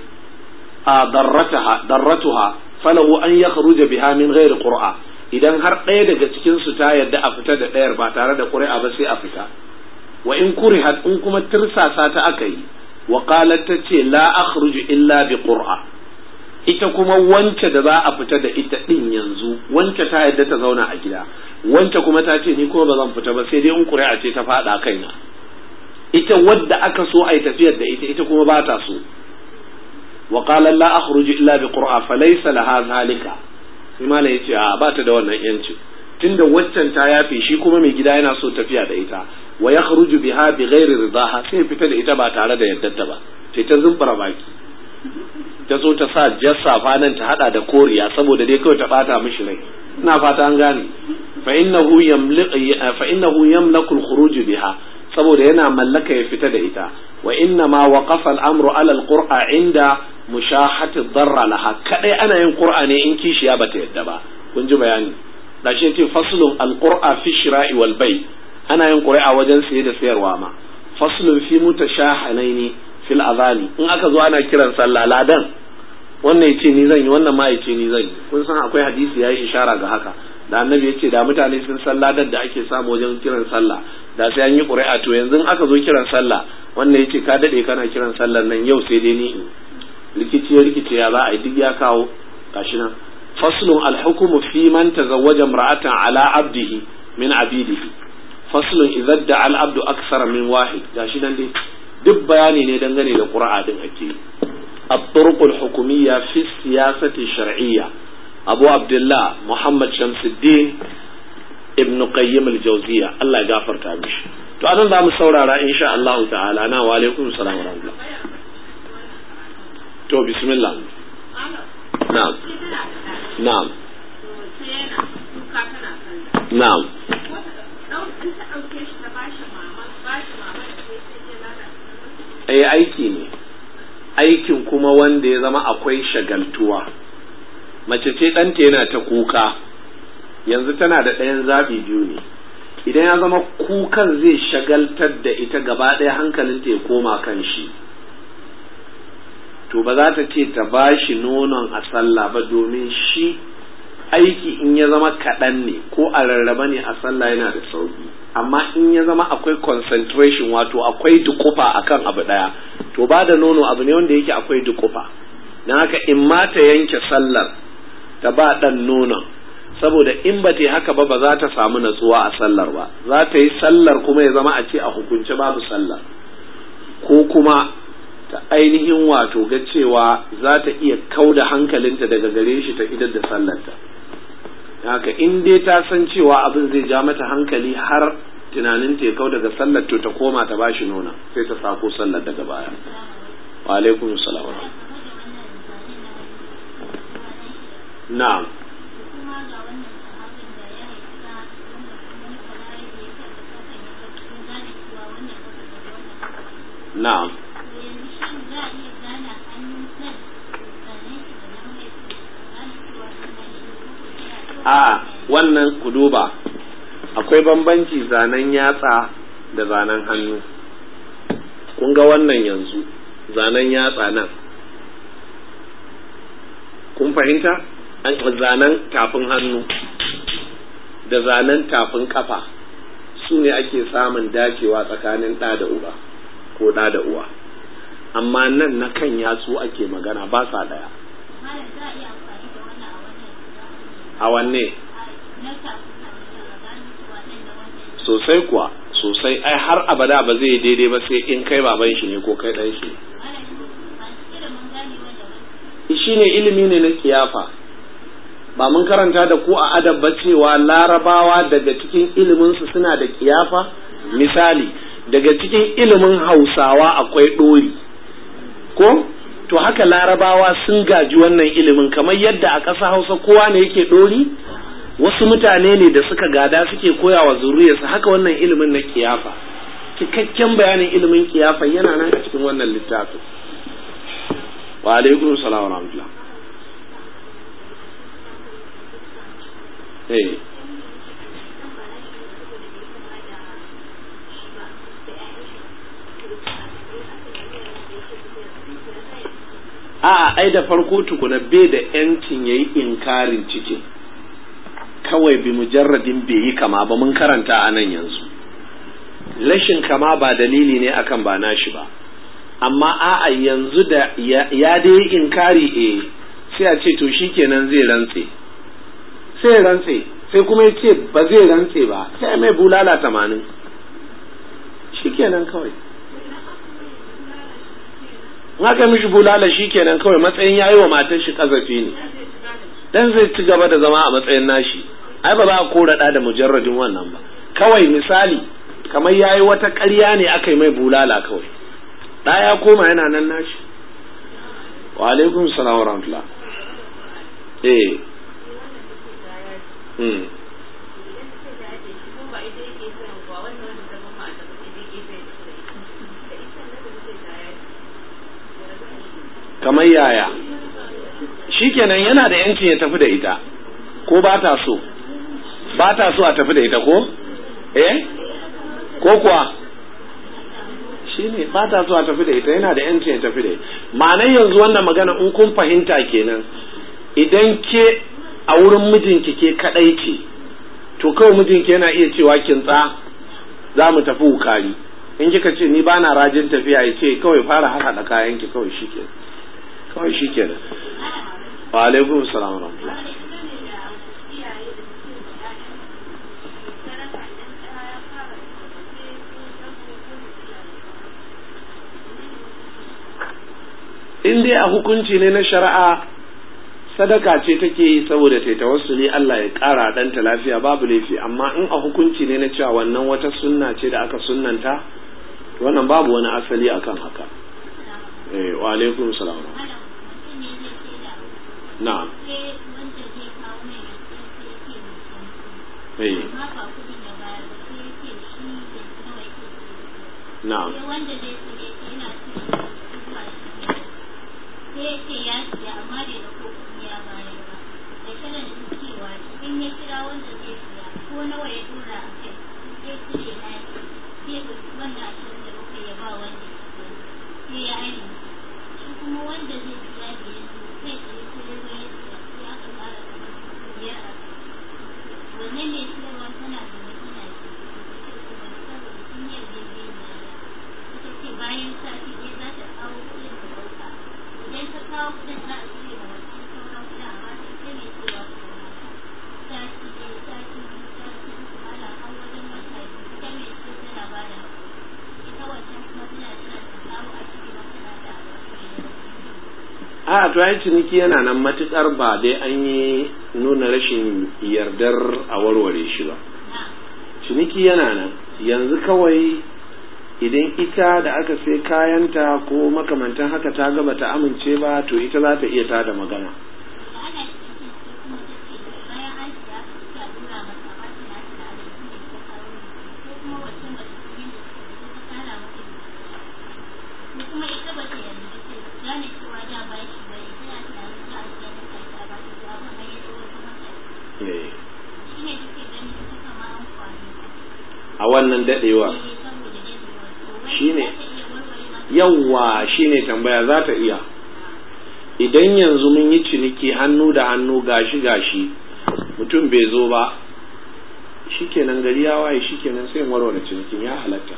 darrataha darratuha falahu an yakhruja biha min ghairi qur'a idan har ɗaya daga cikin su ta yadda a fita da ɗayar ba tare da ƙuri'a ba sai a fita wa in kurihat in kuma tirsasa ta aka yi wa qalat ta ce la akhruju illa bi qur'a ita kuma wance da za a fita da ita din yanzu wance ta yadda ta zauna a gida wance kuma ta ce ni kuma ba zan fita ba sai dai in ƙuri'a ce ta faɗa kaina ita wadda aka so a yi tafiyar da ita ita kuma ba ta so wa qala la akhruju illa bi qur'a fa laysa laha zalika sai malai yace a ba ta da wannan yanci tunda waccan ta yafe shi kuma mai gida yana so tafiya da ita wa yakhruju biha bi ghairi ridaha sai fita da ita ba tare da yaddarta ba sai ta zumbura baki ta so ta sa jassafa nan ta hada da koriya saboda dai kawai ta bata mishi rai ina fata an gane fa innahu fa innahu yamlaku al-khuruj biha saboda yana mallaka ya fita da ita wa inna ma waqafa al-amru ala al-qur'a inda mushahati darra laha kadai ana yin qur'a ne in kishiya bata yadda ba kun ji bayani da shi yace faslun al-qur'a fi shira'i wal bay ana yin qur'a wajen saye da sayarwa ma faslun fi mutashahanaini fil azani in aka zo ana kiran sallah ladan wannan yace ni zan yi wannan ma yace ni zan yi kun san akwai hadisi yayi ishara ga haka da annabi yace da mutane sun san ladan da ake samu wajen kiran sallah da sai an yi ƙuri'a to yanzu in aka zo kiran sallah wannan yace ka dade kana kiran sallar nan yau sai dai ni in rikici ya rikice ya za a yi duk ya kawo gashi nan faslun alhukumu fi man tazawwaja imra'atan ala abdihi min abidihi faslun idza da al abdu aksara min wahid gashi nan dai duk bayani ne dangane da qur'a din ake الطرق الحكومية في السياسة الشرعية أبو عبد الله محمد شمس الدين ابن قيم الجوزية الله يغفر تامش to anan za mu saurara insha Allah ta'ala na wa alaikum salam wa rahmatullah to bismillah na'am na'am na'am ai aiki ne aikin kuma wanda ya zama akwai shagaltuwa mace ce ɗanta yana ta kuka yanzu tana da ɗayan zaɓi biyu ne idan ya zama kukan zai shagaltar da ita gaba ɗaya hankalinta ya koma kan shi to ba za ta ce ta ba shi nonon a sallah ba domin shi aiki in ya zama kaɗan ne ko a rarraba ne a sallah yana da sauƙi amma in ya zama akwai concentration wato akwai dukufa akan abu ɗaya to ba da nono abu ne wanda yake akwai dukufa don haka in ma ta yanke sallar ta ba ɗan nonon saboda in ba ta yi haka ba ba za ta samu natsuwa a sallar ba za ta yi sallar kuma ya zama a ce a hukunce babu sallar ko kuma ta ainihin wato ga cewa za ta iya kau da hankalinta daga gare shi ta idar da sallarta haka in dai ta san cewa abin zai ja mata hankali har tunaninta ya kau daga sallar to ta koma ta bashi nuna sai ta sako sallar daga baya wa alaikum salam na'am na'am a wannan ku duba akwai bambanci zanen yatsa da zanen hannu kun ga wannan yanzu zanen yatsa nan kun fahimta an zanen tafin hannu da zanen tafin kafa su ne ake samun dacewa tsakanin ɗa da uba ko ɗa da uwa amma nan na kan yatsu ake magana ba sa ɗaya a wanne sosai kuwa sosai ai har abada ba zai daidai ba sai in kai baban shi ne ko kai dan shi shi ne ilimi ne na kiyafa ba mun karanta da ku a adab ba cewa larabawa daga cikin iliminsu suna da kiyafa misali daga cikin ilimin hausawa akwai ɗori ko to haka larabawa sun gaji wannan ilimin kamar yadda a ƙasa hausa kowa ne yake ɗori wasu mutane ne da suka gada suke koya wa zuriyarsa haka wannan ilimin na kiyafa cikakken bayanin ilimin kiyafa yana nan a cikin wannan littafin wa alaikum salam wa rahmatullah eh a ai da farko tukuna bai da yancin yayi inkarin cikin kawai bi mujarradin bai yi kama ba mun karanta a nan yanzu rashin kama ba dalili ne akan ba nashi ba amma a'a yanzu da ya dai inkari eh sai a ce to shikenan zai rantse sai rantse sai kuma ya ce ba zai rantse ba sai mai bulala tamanin shikenan kawai in aka mishi bulala shikenan kawai matsayin yayi wa matar shi kazafi ne dan zai ci gaba da zama a matsayin nashi ai ba za a kora da da mujarradin wannan ba kawai misali kamar yayi wata ƙarya ne aka yi mai bulala kawai da ya koma yana nan nashi wa alaikum salam wa rahmatullah eh hmm kamar yaya shikenan yana da yancin ya tafi da ita ko ba ta so ba ta so a tafi da ita ko eh ko kuwa shine ba ta so a tafi da ita yana da yancin ya tafi da ita ma'anar yanzu wannan magana in kun fahimta kenan idan ke a wurin mijinki ke kadai ce to kawai mijinki yana iya cewa kintsa za mu tafi wukari in kika ce ni bana rajin tafiya ya ce kawai fara haɗa kayanki kawai shikenan kawai shikenan wa alaikum salam wa rahmatullah in dai a hukunci ne na shari'a sadaka ce take yi saboda ta tawassuli Allah ya ƙara ɗanta lafiya babu laifi amma in a hukunci ne na cewa wannan wata sunna ce da aka sunnanta wannan babu wani asali akan haka eh wa alaikum salam na'am eh na'am wanda zai ce yana sai ya ce ya siya amma bai da ko kuɗi ya bayar ba da kalan cewa in ya kira wanda zai siya ko nawa ya dora a kai sai cire na ya sai ya ɗauki wannan ashirin da bakwai ya ba wanda ya siya sai ya aini shi kuma wanda zai siya da ya zo kai tsaye sai ya zo ya siya sai aka ƙara kamar biyar a kai wannan ne siyarwa tana da tana ce saboda sun yi yarjejeniya ita ce bayan sati ɗaya za ta kawo kuɗin da ɗauka idan ta kawo kuɗin za a cire da wancan sauran kuɗin amma sai ta ne cewa sati ɗaya sati biyu sati uku ana har wajen wata biyu ita ne ce tana ba da ita wancan kuma tana tana ta kawo a cire mata na da a to ai ciniki yana nan matukar ba dai an yi nuna rashin yardar a warware shi ba ciniki yana nan yanzu kawai idan ita da aka sai kayanta ko makamantan haka ta gaba ta amince ba to ita za ta iya tada magana ana cikin sai kuma ta ce bayan an siya ta dora masa ba ta na ta da shi ne ta kawo ko kuma wancan ba ta yi da ta kara mata ko kuma ita ba ta yarda ba ce gane cewa da ba shi ba ne tana tunanin za a siya mata ta ba ta ga abin da ya zo wata mata Eh, shi ne take ganin ita kama an kwari a wannan dadewa ne saboda dadewa to wai Shine. za ta iya warware mata yawwa shine tambaya za ta iya idan yanzu mun yi ciniki hannu da hannu gashi gashi mutum bai zo ba shikenan gari ya waye shikenan sai in warware cinikin ya halatta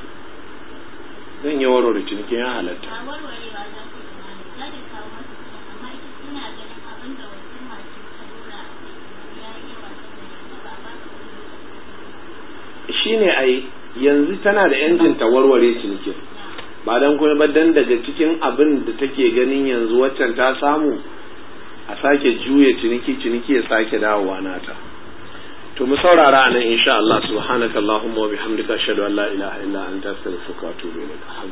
zan yi warware cinikin ya halatta ba warwarewa za ta yi mana za ta kawo masa kuɗin amma ita tana ganin abin da wancan mace ta dora a kai ya yi yawa saboda ita ba a ba ta kuɗi shine ai yanzu tana da yancin ta warware cinikin ba dan kuma ba dan daga cikin abin da take ganin yanzu waccan ta samu a sake juya ciniki ciniki ya sake dawowa nata to mu saurara anan insha Allah subhanakallahumma wa bihamdika ashhadu an la ilaha illa anta astaghfiruka wa atubu ilaik